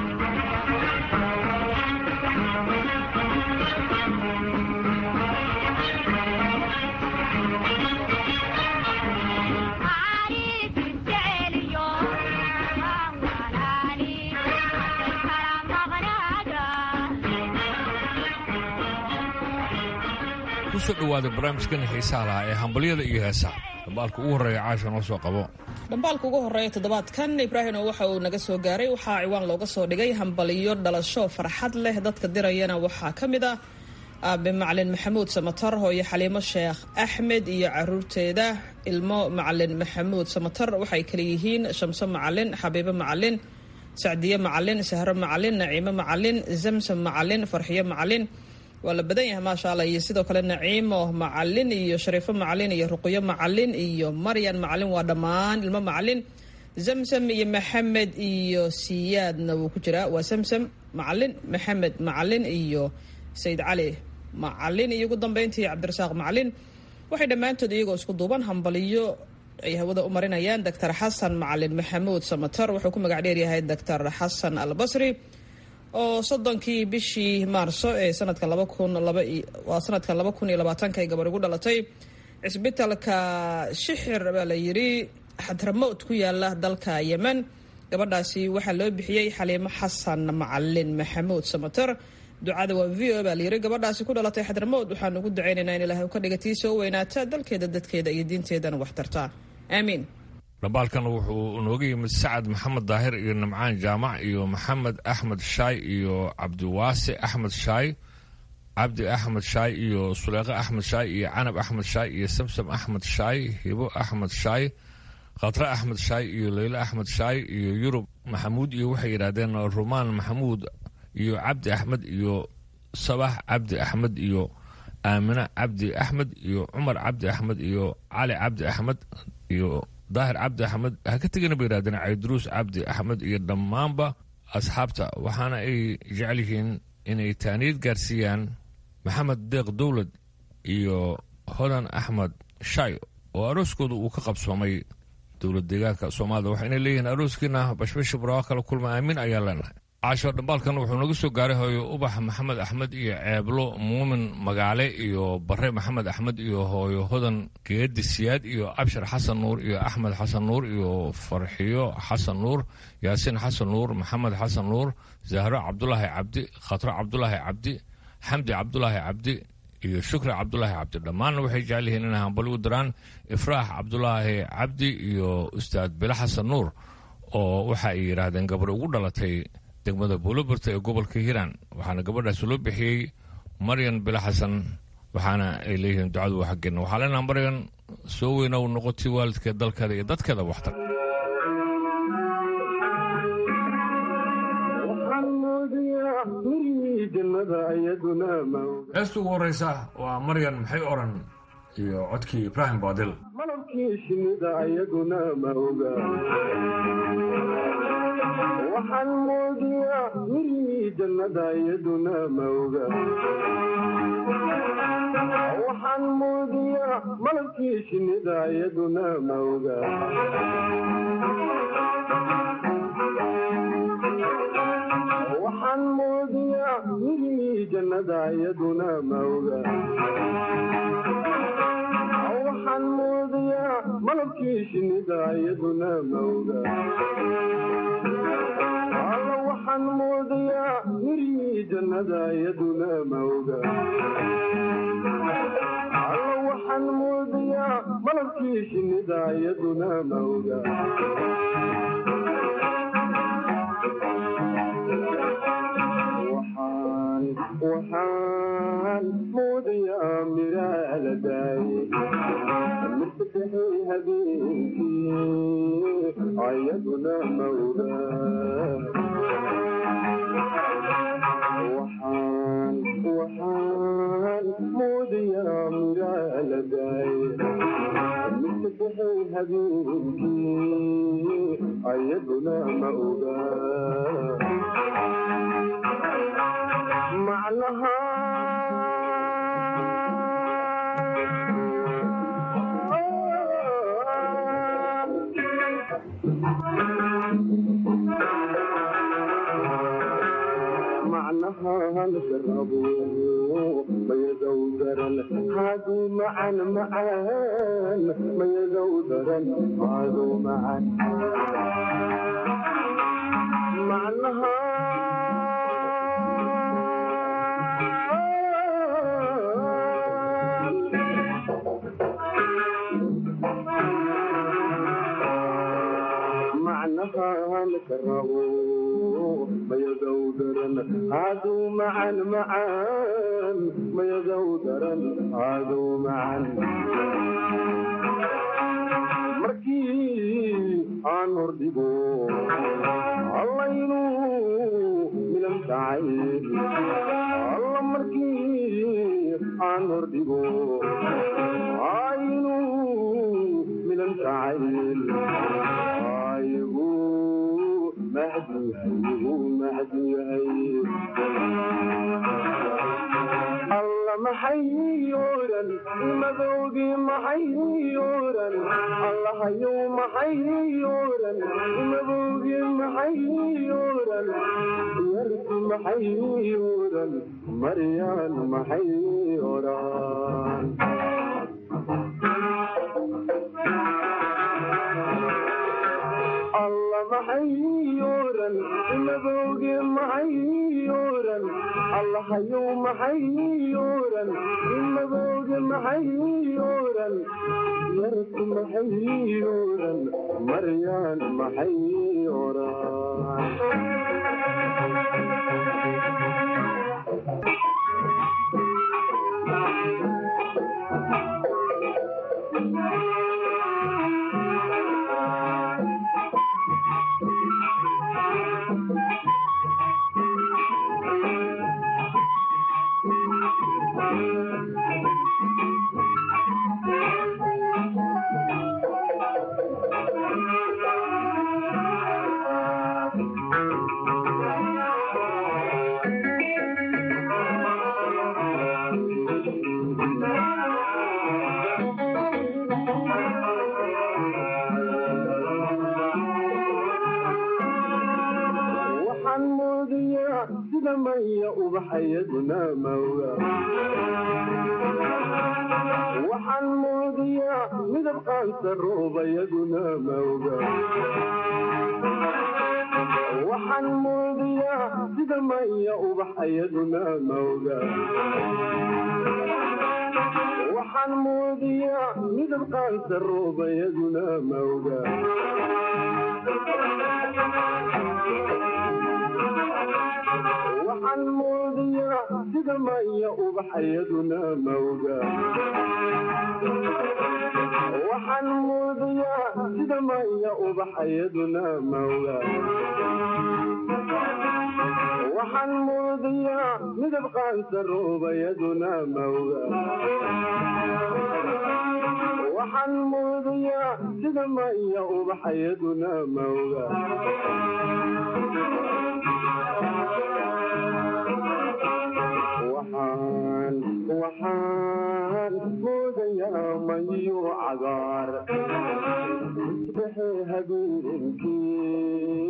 kusoo dhowaada barnaamijkani xiisaha lahaa ee hambalyada iyo heesaha dhambaalka ugu horreeya caasha noo soo qabo dhambaalka ugu horreeya toddobaadkan ibraahim oo waxa uu naga soo gaaray waxaa ciwaan looga soo dhigay hambaliyo dhalasho farxad leh dadka dirayana waxaa ka mid ah aabe macalin maxamuud samatar hooyo xaliimo sheekh axmed iyo caruurteeda ilmo macalin maxamuud samatar waxay kale yihiin shamso macalin xabiibo macalin sacdiye macalin sahro macalin naciimo macalin zamsam macalin farxiyo macalin waa la badan yahay maasha allah iyo sidoo kale naciimo macalin iyo shariifo macalin iyo ruqyo macalin iyo maryan macalin waa dhammaan ilmo macalin zamsam iyo maxamed iyo siyaadna wuu ku jiraa waa samsam macalin maxamed macalin iyo sayid cali macalin iyo ugu dambeyntii cabdirasaaq macalin waxay dhammaantood iyagoo isku duuban hambaliyo ay hawada u marinayaan doctor xasan macalin maxamuud samatar wuxuu ku magac dheeryahay doctor xasan albasri oo soddonkii bishii maarso ee sanadka laba kun labawaa sanadkan laba kun iyo labaatanka ay gabar ugu dhalatay cisbitalka shixir baa la yidhi xadramowd ku yaala dalka yemen gabadhaasi waxaa loo bixiyey xaliimo xasan macalin maxamuud samater ducada waa v o baa layidhi gabadhaasi ku dhalatay xadramowd waxaan ugu ducaynaynaa in ilaahay ka dhiga tii soo weynaata dalkeeda dadkeeda iyo diinteedana wax tartaa aamiin dhambaalkan wuxuu nooga yimid sacad maxamed daahir iyo nimcaan jaamac iyo maxamed axmed shaay iyo cabdiwaase axmed shaay cabdi axmed shaay iyo suleeqe axmed shaay iyo canab axmed shaay iyo samsam axmed shaay hibo axmed shaay khatre axmed shaay iyo leyle axmed shaay iyo yurub maxamuud iyo waxay yidhaahdeen rumaan maxamuud iyo cabdi axmed iyo sabax cabdi axmed iyo aamine cabdi axmed iyo cumar cabdi axmed iyo cali cabdi axmed iyo daahir cabdi axmed ha ka tegina bay yidhahdeen cayduruus cabdi axmed iyo dhammaanba asxaabta waxaana ay jecel yihiin inay taaniyad gaarsiiyaan maxamed deeq dowlad iyo hodan axmed shay oo arooskooda uu ka qabsoomay dowlad deegaanka soomaalida waxayna leeyihiin arooskiina bashbashi baraawo kala kulma aamin ayaa leenahay caasho dhambaalkan wuxuu naga soo gaaray hooyo ubax maxamed axmed iyo ceeblo muumin magaale iyo bare maxamed axmed iyo hooyo hodan geedi siyaad iyo abshar xasan nuur iyo axmed xasan nuur iyo farxiyo xasan nuur yaasiin xasan nuur maxamed xasan nuur zahro cabdulaahi cabdi khatro cabdulaahi cabdi xamdi cabdulaahi cabdi iyo shukri cabdulaahi cabdi dhammaanna waxay jecel yihiin inay hambali u diraan ifraax cabdulaahi cabdi iyo ustaad bilo xasan nuur oo waxa ay yidhaahdeen gabar ugu dhalatay degmada buulobarta ee gobolka hiiraan waxaana gabadhaas loo bixiyey maryan bilo xasan waxaana ay leeyihiin ducadu waa xaggeena waxaa leenaha maryan soo weyna u noqotay waalidkeed dalkeeda iyo dadkeeda waxtar heesta ugu horeysa waa maryan maxay oran iyo codkii ibraahim baadil malabkii shinnida ayaduna ma oga waxaan moodiyaa mirihii jannada iyaduna ma oga waxaan moodiyaa malabkii shinnida iyaduna ma oga waxaan moodiyaa mirihii jannada iyaduna ma oga waxaan moodayaa malabkii shinnida iyaduna ma oga alla waxaan moodayaa mirihii jannada iyaduna ma oga alla waxaan moodayaa malabkii shinnida iyaduna ma oga waxaan moodayaa miraa la daayey mirsadexay habeenkii ayaduna mawda waxaan waxaan moodayaa miraa la daayey mirsadexay habeenkii ayaduna ma oga macnaha macnaha lagarabo mayadow daran haaduu macan macaan mayadow daran haaduu macan macnaha lagarabo mayadow daran haaduu macan macaan mayadow daran haaduu macan markii aan hordhigo allaynu milan tacay alla markii aan hordhigo aynu milan tacayl aygu mahduyahay mahduyahay alla maxay oran madowgii maxay oran allahayow maxay oran madowgii maxay oran yarku maxay oran maryaan maxay oran alla maxay oran madowgii maxay oran allahayow maxay oran madowgii maxay oran yarku maxay oran maryaan maxay oran ubaxayaduna mawga waxaan moodiyaa midab qaansa roobayaduna mawga waxaan moodiyaa sida maya ubaxayaduna mawga waxaan moodiyaa midab qaansa roobayaduna mawga waxaan moodiyaa sida maya ubaxayaduna mawga waxaan moodiyaa sida maya ubaxayaduna mawga waxaan moodiyaa midab qaansa roobayaduna mawga waxaan moodiyaa sida maya ubaxayaduna mawga waxaan waxaan moodayaa mayo cagaar isbaxee habeenkii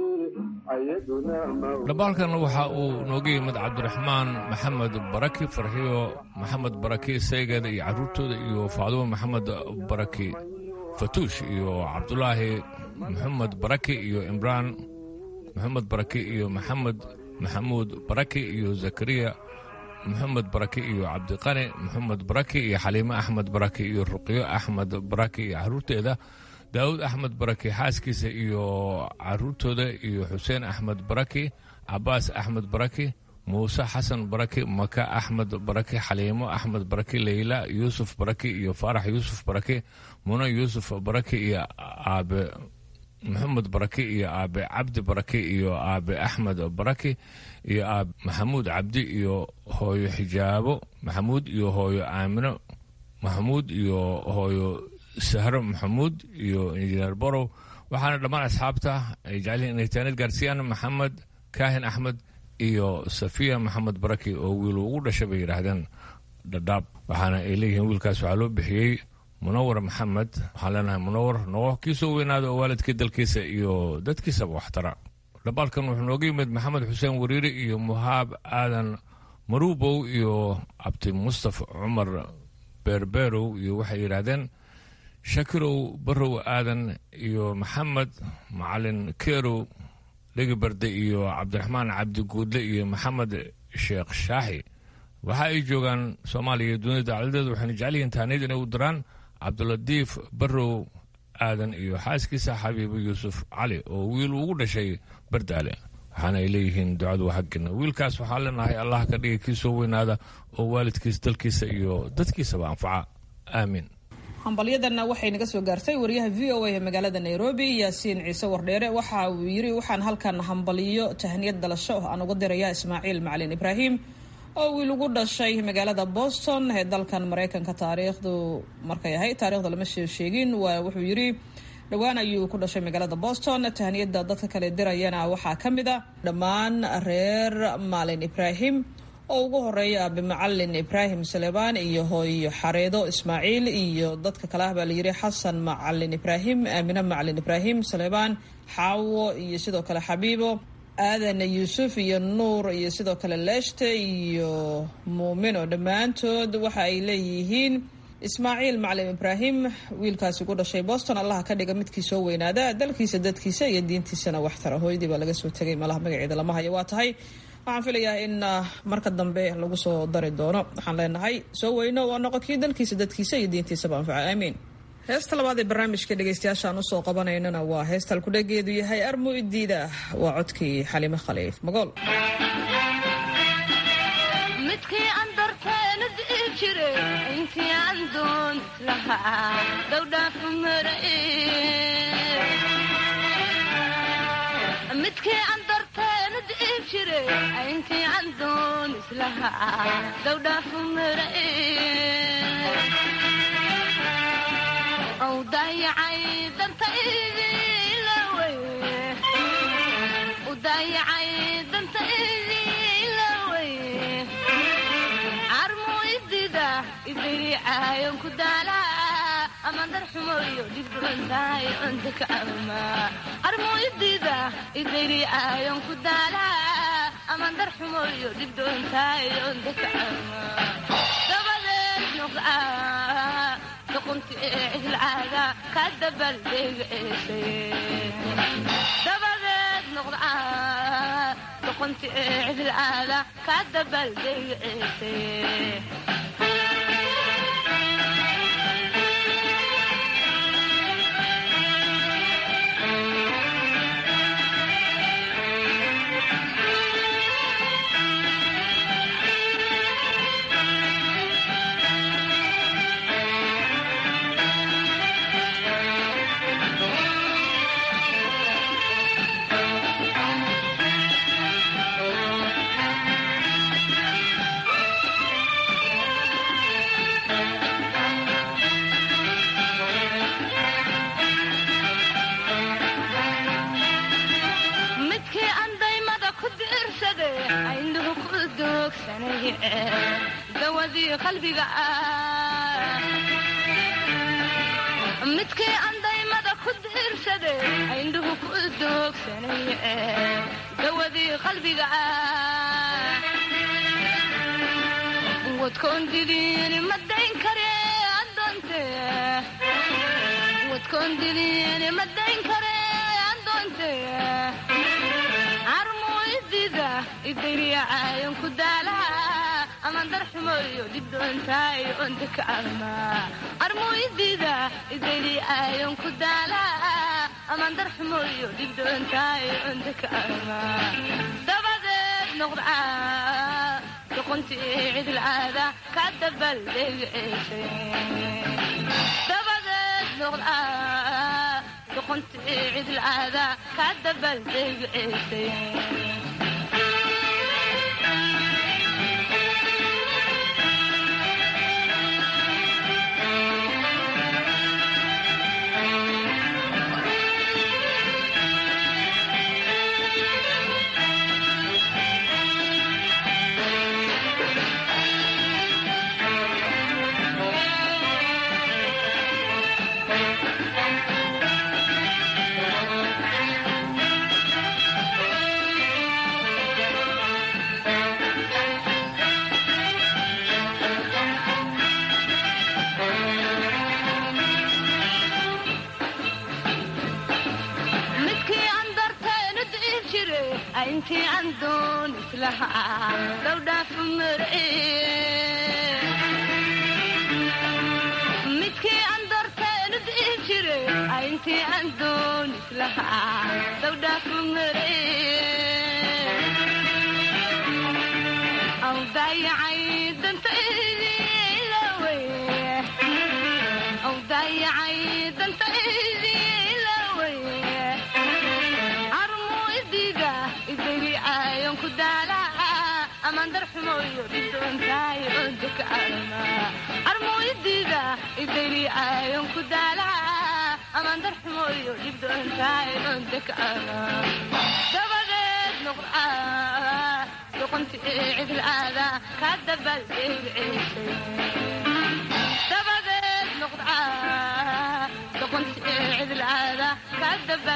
ayaduna mawga dhambaalkan waxa uu nooga yimid cabdiraxmaan maxamed baraki farxiyo maxamed baraki saygeeda iyo carruurtooda iyo faadumo maxamed baraki fatuush iyo cabdulaahi maxamed baraki iyo imraan maxamed baraki iyo maxamed maxamuud baraki iyo zakariya maxamed baraki iyo cabdiqani maxamed baraki iyo xaliime axmed baraki iyo ruqyo axmed baraki iyo carruurteeda daawud axmed baraki xaaskiisa iyo caruurtooda iyo xuseen axmed baraki cabaas axmed baraki muuse xasan baraki maka axmed baraki xaliimo axmed baraki leyla yuusuf baraki iyo faarax yuusuf baraki mune yuusuf baraki iyo aabe maxamed baraki iyo aabe cabdi baraki iyo aabe axmed baraki iyo aabe maxamuud cabdi iyo hooyo xijaabo maxamuud iyo hooyo aamino maxamuud iyo hooyo sahro maxamuud iyo injineer borow waxaana dhammaan asxaabta ay jecelihiin inay taanid gaarsiiyaan maxamed kaahin axmed iyo safiya maxamed baraki oo wiil ugu dhashay bay yidhaahdeen dhadhaab waxaana ay leeyihiin wiilkaas waxaa loo bixiyey munawar maxamed waxaan leenahay munawar noqo kii soo weynaada oo waalidkii dalkiisa iyo dadkiisaba waxtara dhambaalkan wuxuu nooga yimid maxamed xuseen wariiri iyo muhaab aadan maruubow iyo cabdi mustafa cumar beerbeerow iyo waxay yidhaahdeen shakirow barow aadan iyo maxamed macalin keerow dhegibarde iyo cabdiraxmaan cabdi guudle iyo maxamed sheekh shaaxi waxa ay joogaan soomaaliya iyo dunida dacaladeeda waxayna jecel yihiin taaniyad inay u diraan cabdulatiif barow aadan iyo xaaskiisa xabiibo yuusuf cali oo wiil ugu dhashay bardaale waxaana ay leeyihiin ducadu waa xaggina wiilkaas waxaa leenahay allah ka dhigay kii soo weynaada oo waalidkiis dalkiisa iyo dadkiisaba anfaca aamiin hambalyadanna waxay naga soo gaartay wariyaha v o a ee magaalada nairobi yaasiin ciise wardheere waxa uu yiri waxaan halkan hambalyo tahniyad dalasho aan uga dirayaa ismaaciil macalin ibraahim oo wiil ugu dhashay magaalada boston ee dalkan mareykanka taariikhdu markay ahayd taarikhda lama soo sheegin waa wuxuu yiri dhowaan ayuu ku dhashay magaalada boston tahniyada dadka kale dirayana waxaa ka mid a dhammaan reer maalin ibraahim oo ugu horeeya aabe macalin ibraahim salebaan iyo hooyo xareedo ismaaciil iyo dadka kale ah baa layiri xasan macalin ibraahim aamine macalin ibraahim salebaan xaawo iyo sidoo kale xabiibo aadan yuusuf iyo nuur iyo sidoo kale leeshte iyo muumin oo dhammaantood waxa ay leeyihiin ismaaciil macalin ibraahim wiilkaasi ku dhashay boston allaha ka dhiga midkii soo weynaada dalkiisa dadkiisa iyo diintiisana waxtara hooyadii baa laga soo tegay malaha magaceeda lama hayo waa tahay waxaan filayaa in marka dambe lagu soo dari doono waxaan leenahay soo weyno waa noqo kii dalkiisa dadkiisa iyo diintiisaba anfaca aamiin heesta labaad ee barnaamijka dhegeystayaashaan usoo qabanaynana waa heestal kudhageedu yahay armu idiida waa codkii xalime khaliif magool midkii aan darteena di'i jire intii aan doon lahaa dowdhaafu mara midkii aan darteena di'i jire intii aan doon islahaa dowdhaafu mara ou daayacay dantaydilawey u daayacay dantaydilawey carmu idida idiriicaayon ku daalaa ama darxumoyo dhibdhubantahay onta ka ama carmu idida idiriicaayon ku daalaa aman darxumoyo dhibdoontaayo dakacama dabadeed noqda duqunti ee cidlcaada ka dabaldegceesay dabadeed noqda duqunti ee cidlcaada ka dabaldegceesay midkii aan daymada ku diirsaday aynuhu ku doogsanay dawadii qalbiga ah midkii aan daymada ku diirsaday aynuhu ku doogsanay dawadii qalbiga ah wadkoon didiini ma dayn kare adoonte wadkoon didiini ma dayn kare adoonte armuidida idayriyacayon ku daalaha aman darxumoyo dhibdoontaayo ondakaama armuidida idayriyacayon ku daalaha aman darxumoyo dhibdoontaayo ondakaama dabadeed noqda doqonti cidlcaada ka dabaldegceesay dabadeed noqda doqonti cidlcaada ka dabaldegceesay midkii aan darteenu dihi jire intii aan doon islahaa dhowdhaafu marce midkii aan darteenu dihi jire intii aan doon islahaa dhowdhaafu marce aw daayacay dantaydiilawe aw daayacay dantaydiilawe armuidida idayricayon ku daalaha aman darxumoyo dhibdoontaayo ondakaama armuidida idayricayon ku daalaha aman darxumoyo dhibdoontaayo ondakaama dabadeed noqda doqonti cidlcaada ka dabaldegceesay dabadeed noqda doqonti cidlcaada ka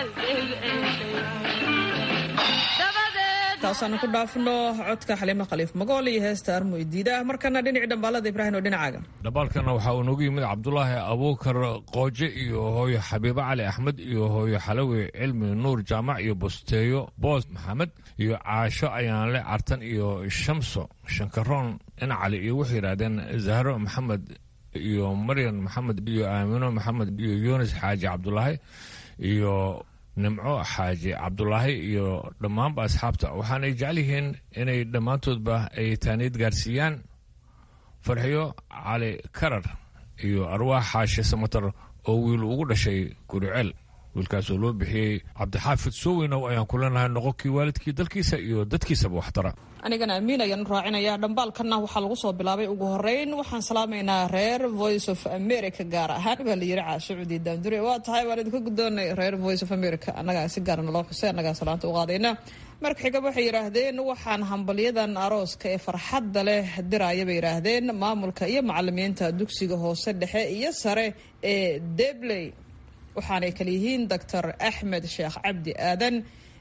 dabaldegceesay taasaanu ku dhaafno codka xaliimo khaliif magool iyo heesta armo idiida markana dhinaci dhambaalada ibraahim oo dhinacaaga dhambaalkana waxaa uu noogu yimid cabdulaahi abuukar qooje iyo hooyo xabiibo cali axmed iyo hooyo xalawi cilmi nuur jaamac iyo bosteeyo boos maxamed iyo caasho ayaanle cartan iyo shamso shankaroon incali iyo waxay yidhaahdeen zahro maxamed iyo maryan maxamed iyo aamino maxamed iyo yunis xaaji cabdulaahi iyo nimco xaaji cabdulaahi iyo dhammaanba asxaabta waxaanay jecel yihiin inay dhammaantoodba ay taaniid gaarsiiyaan farxiyo cali karar iyo arwaax xaashi samatar oo wiil ugu dhashay guriceel wiilkaasoo loo bixiyey cabdixaafid sooweynow ayaan ku leenahay noqonkii waalidkii dalkiisa iyo dadkiisaba waxtara anigana amiin ayaan u raacinayaa dhambaalkanna waxaa lagu soo bilaabay ugu horeyn waxaan salaamaynaa reer voice of america gaar ahaan baa la yiri caashucudi daandure waa tahay waan idinka guddoonay reer voice of america annagaa si gaarana loo xusay annagaa salaanta u qaadayna marka xiga waxay yidhaahdeen waxaan hambalyadan arooska ee farxadda leh diraya bay yidhaahdeen maamulka iyo macalimiinta dugsiga hoose dhexe iyo sare ee debley waxaanay kale yihiin doctor axmed sheekh cabdi aadan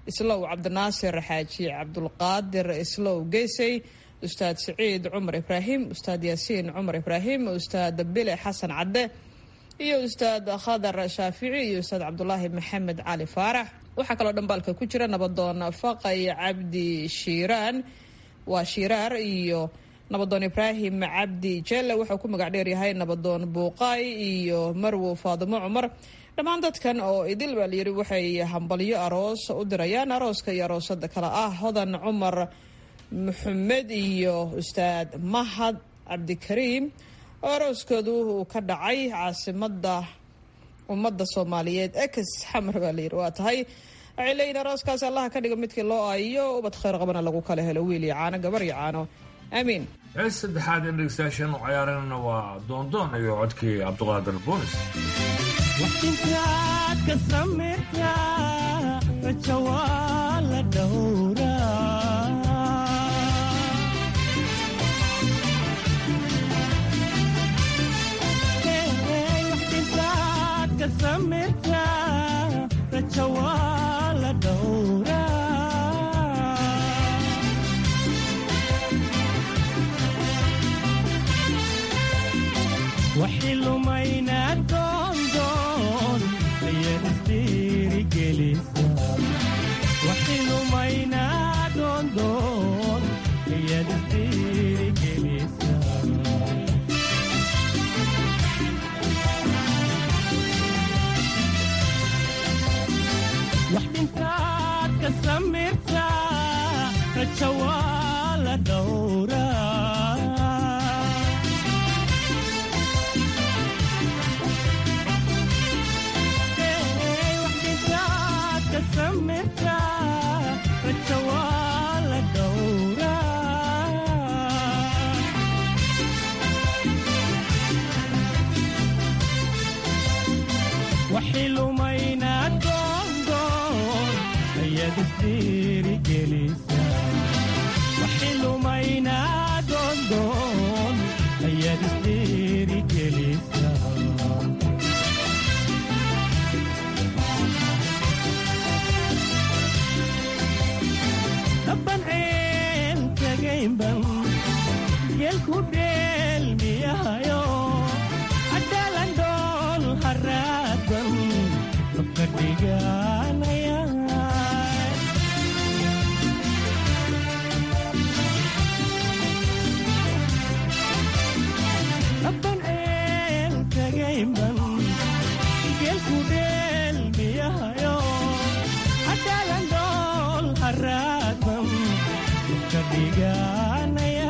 islow cabdinaasir xaaji cabdulqaadir islow geysey ustaad siciid cumar ibraahim ustaad yaasiin cumar ibraahim ustaad bile xasan cadde iyo ustaad khadar shaafici iyo ustaad cabdulaahi maxamed cali faarax waxaa kaloo dhambaalka ku jira nabadoon faqay cabdi shiiraan waa shiiraar iyo nabadoon ibraahim cabdi jelle wuxuu ku magac dheeryahay nabadoon buuqaay iyo marwo faadimo cumar dhammaan dadkan oo idil baa layidhi waxay hambalyo aroos u dirayaan arooska iyo aroosada kale ah hodan cumar maxamed iyo ustaad mahad cabdikariim oo arooskoodu uu ka dhacay caasimada ummadda soomaaliyeed ex xamar baa layidhi waa tahay waxay leeyihin arooskaas allaha ka dhiga midkii loo aayo ubad khayr qabana lagu kala helo wiil iyo caano gabar iyo caano aamiin hees saddexaad in dhegeystayaashan u ciyaaranana waa doondoon iyo codkii cabduqaadir boonis waxtintaad ka samaytaa raja waa la dhowraa waxtintaad ka samaytaa raja waa la dhowraa waxi lumaynaa doondoon ayaad isdhiirigelisa waxi lumaynaa doondoon ayaad isdhiirigelisa wax dhintaad ka samirtaa raja waa la dhowraa waxi lumaynaa doondoon ayaad isdhiirigelisa waxi lumaynaa doondoon ayaad isdhiirigelisa dabban ceel tagaynban geelku dheelmiyahayo adaalan dhool haraadan dabka dhiganaya dabban ceel tagaynban geelku dheelmiyahayo adaalan dhool haraadan dabka dhiganaya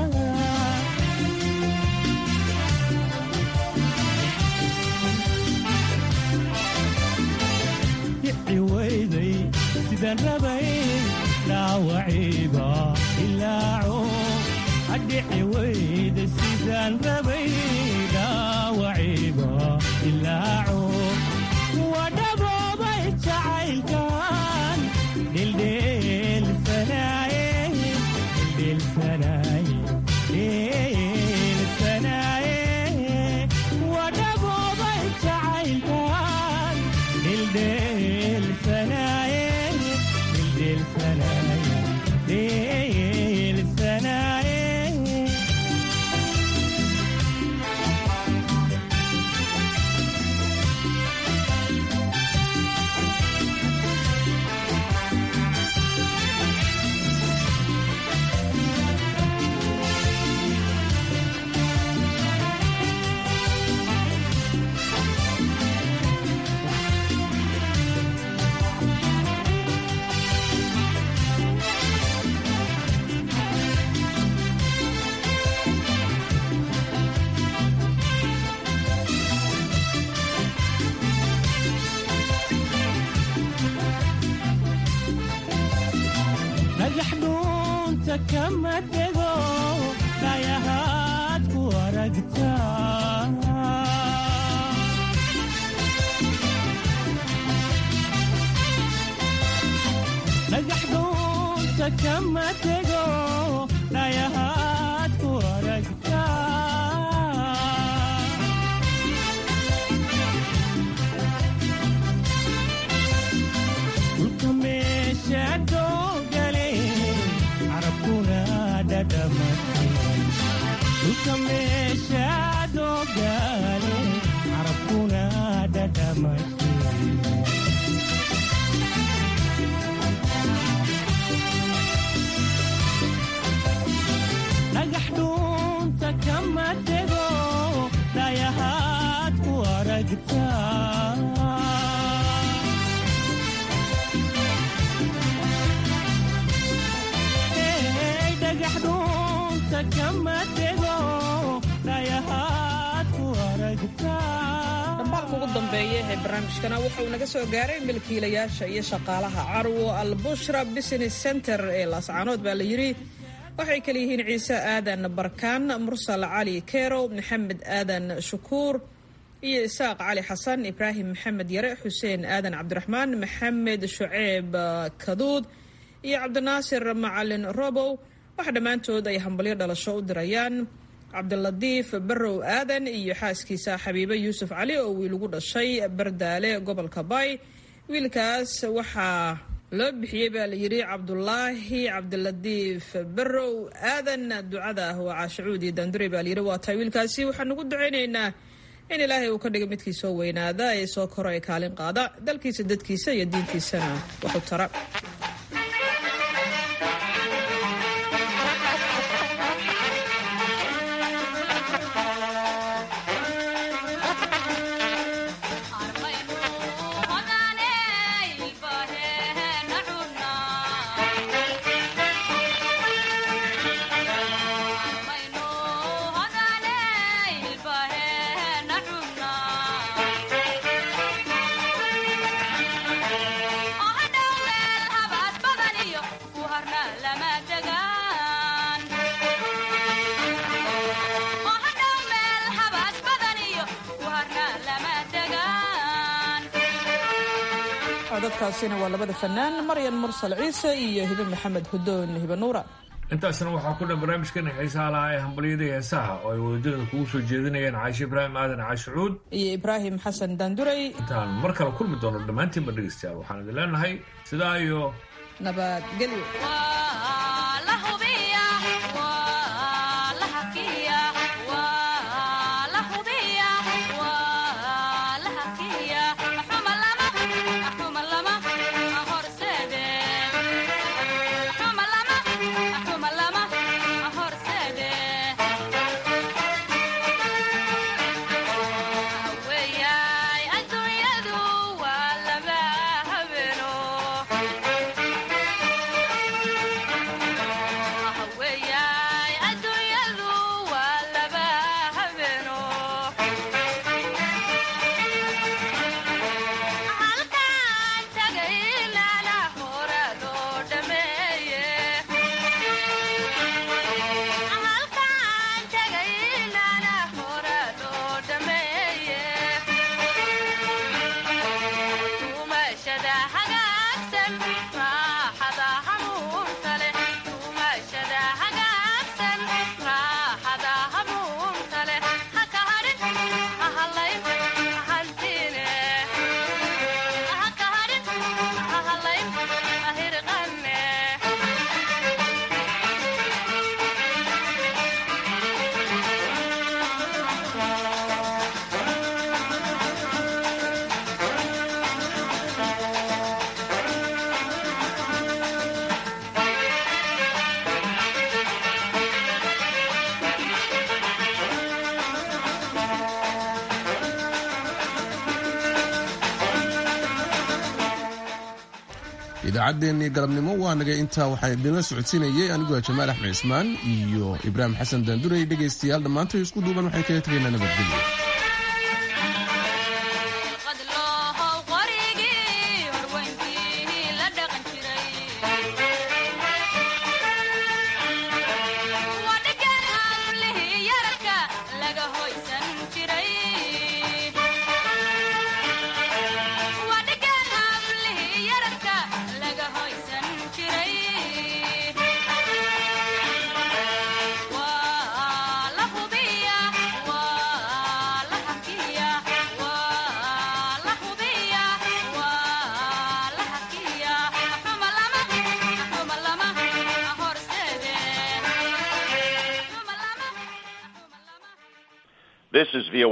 dhici weyday sidaan rabay dhaawaciiba ilaaco adhici weyday sidaan rabay dhaawaciiba ilaaco waa dhaboobay jacaylkan dhildheelsanaaye dhildheelsanaaye dhildheelsanaaye waa dhaboobay jacaylkan dhildheelsanaaye dhildheelsanaaye dhildheelsanaaye dhagax dhuunta kama dego dhayahaad ku aragtaa dhagax dhuunta kama dego dhayahaad ku aragtaa dhulka meesha dhulka meeshaad ogaale carabkuna dhadhamashe dhagax dhuunta kama tego dhayahaad ku aragtaa dhagax dhuunta kama tego dhayahaad ku aragtaa dhambaalka ugu dambeeya ee barnaamijkana waxa uu naga soo gaaray milkiilayaasha iyo shaqaalaha carwo albushra business center ee laascaanood baa la yidhi waxay kala yihiin ciise aadan barkaan mursal cali kerow maxamed aadan shukuur iyo isaaq cali xasan ibraahim maxamed yare xuseen aadan cabdiraxmaan maxamed shuceeb kaduud iyo cabdinaasir macalin robow waxa dhammaantood ay hambalyo dhalasho u dirayaan cabdiladiif barrow aadan iyo xaaskiisa xabiibe yuusuf cali oo wiil ugu dhashay bardaale gobolka bay wiilkaas waxaa loo bixiyey baa la yidhi cabdulaahi cabdiladiif barrow aadan ducada ah waa caashacuudi daandure baa layidhi waa tahay wiilkaasi waxaan ugu ducaynaynaa in ilaahay uu ka dhiga midkii soo weynaada ee soo koro ee kaalin qaada dalkiisa dadkiisa iyo diintiisana waxu tara codadkaasina waa labada fanaan maryan mursal ciise iyo hibe maxamed hudoon hibe nuura intaasna waxaa ku dhan barnaamijkan xiisaha lahaa ee hambalyada heesaha oo ay wadajirada kugu soo jeedinayaan caashe ibraahim aadan caashucuud iyo ibraahim xasan daanduray intaan mar kale kulmi doono dhammaantiinba dhegeystayaal waxaan idin leenahay sidaa iyo nabadgelyo idaacaddeenii galabnimo waa nagay intaa waxaa idinla socodsiinayay aniguaa jamaal axmed cismaan iyo ibraahim xasan daanduray dhegaystayaal dhammaantay isku duuban waxay kaga tegaynaa nabadgelyo This is VOA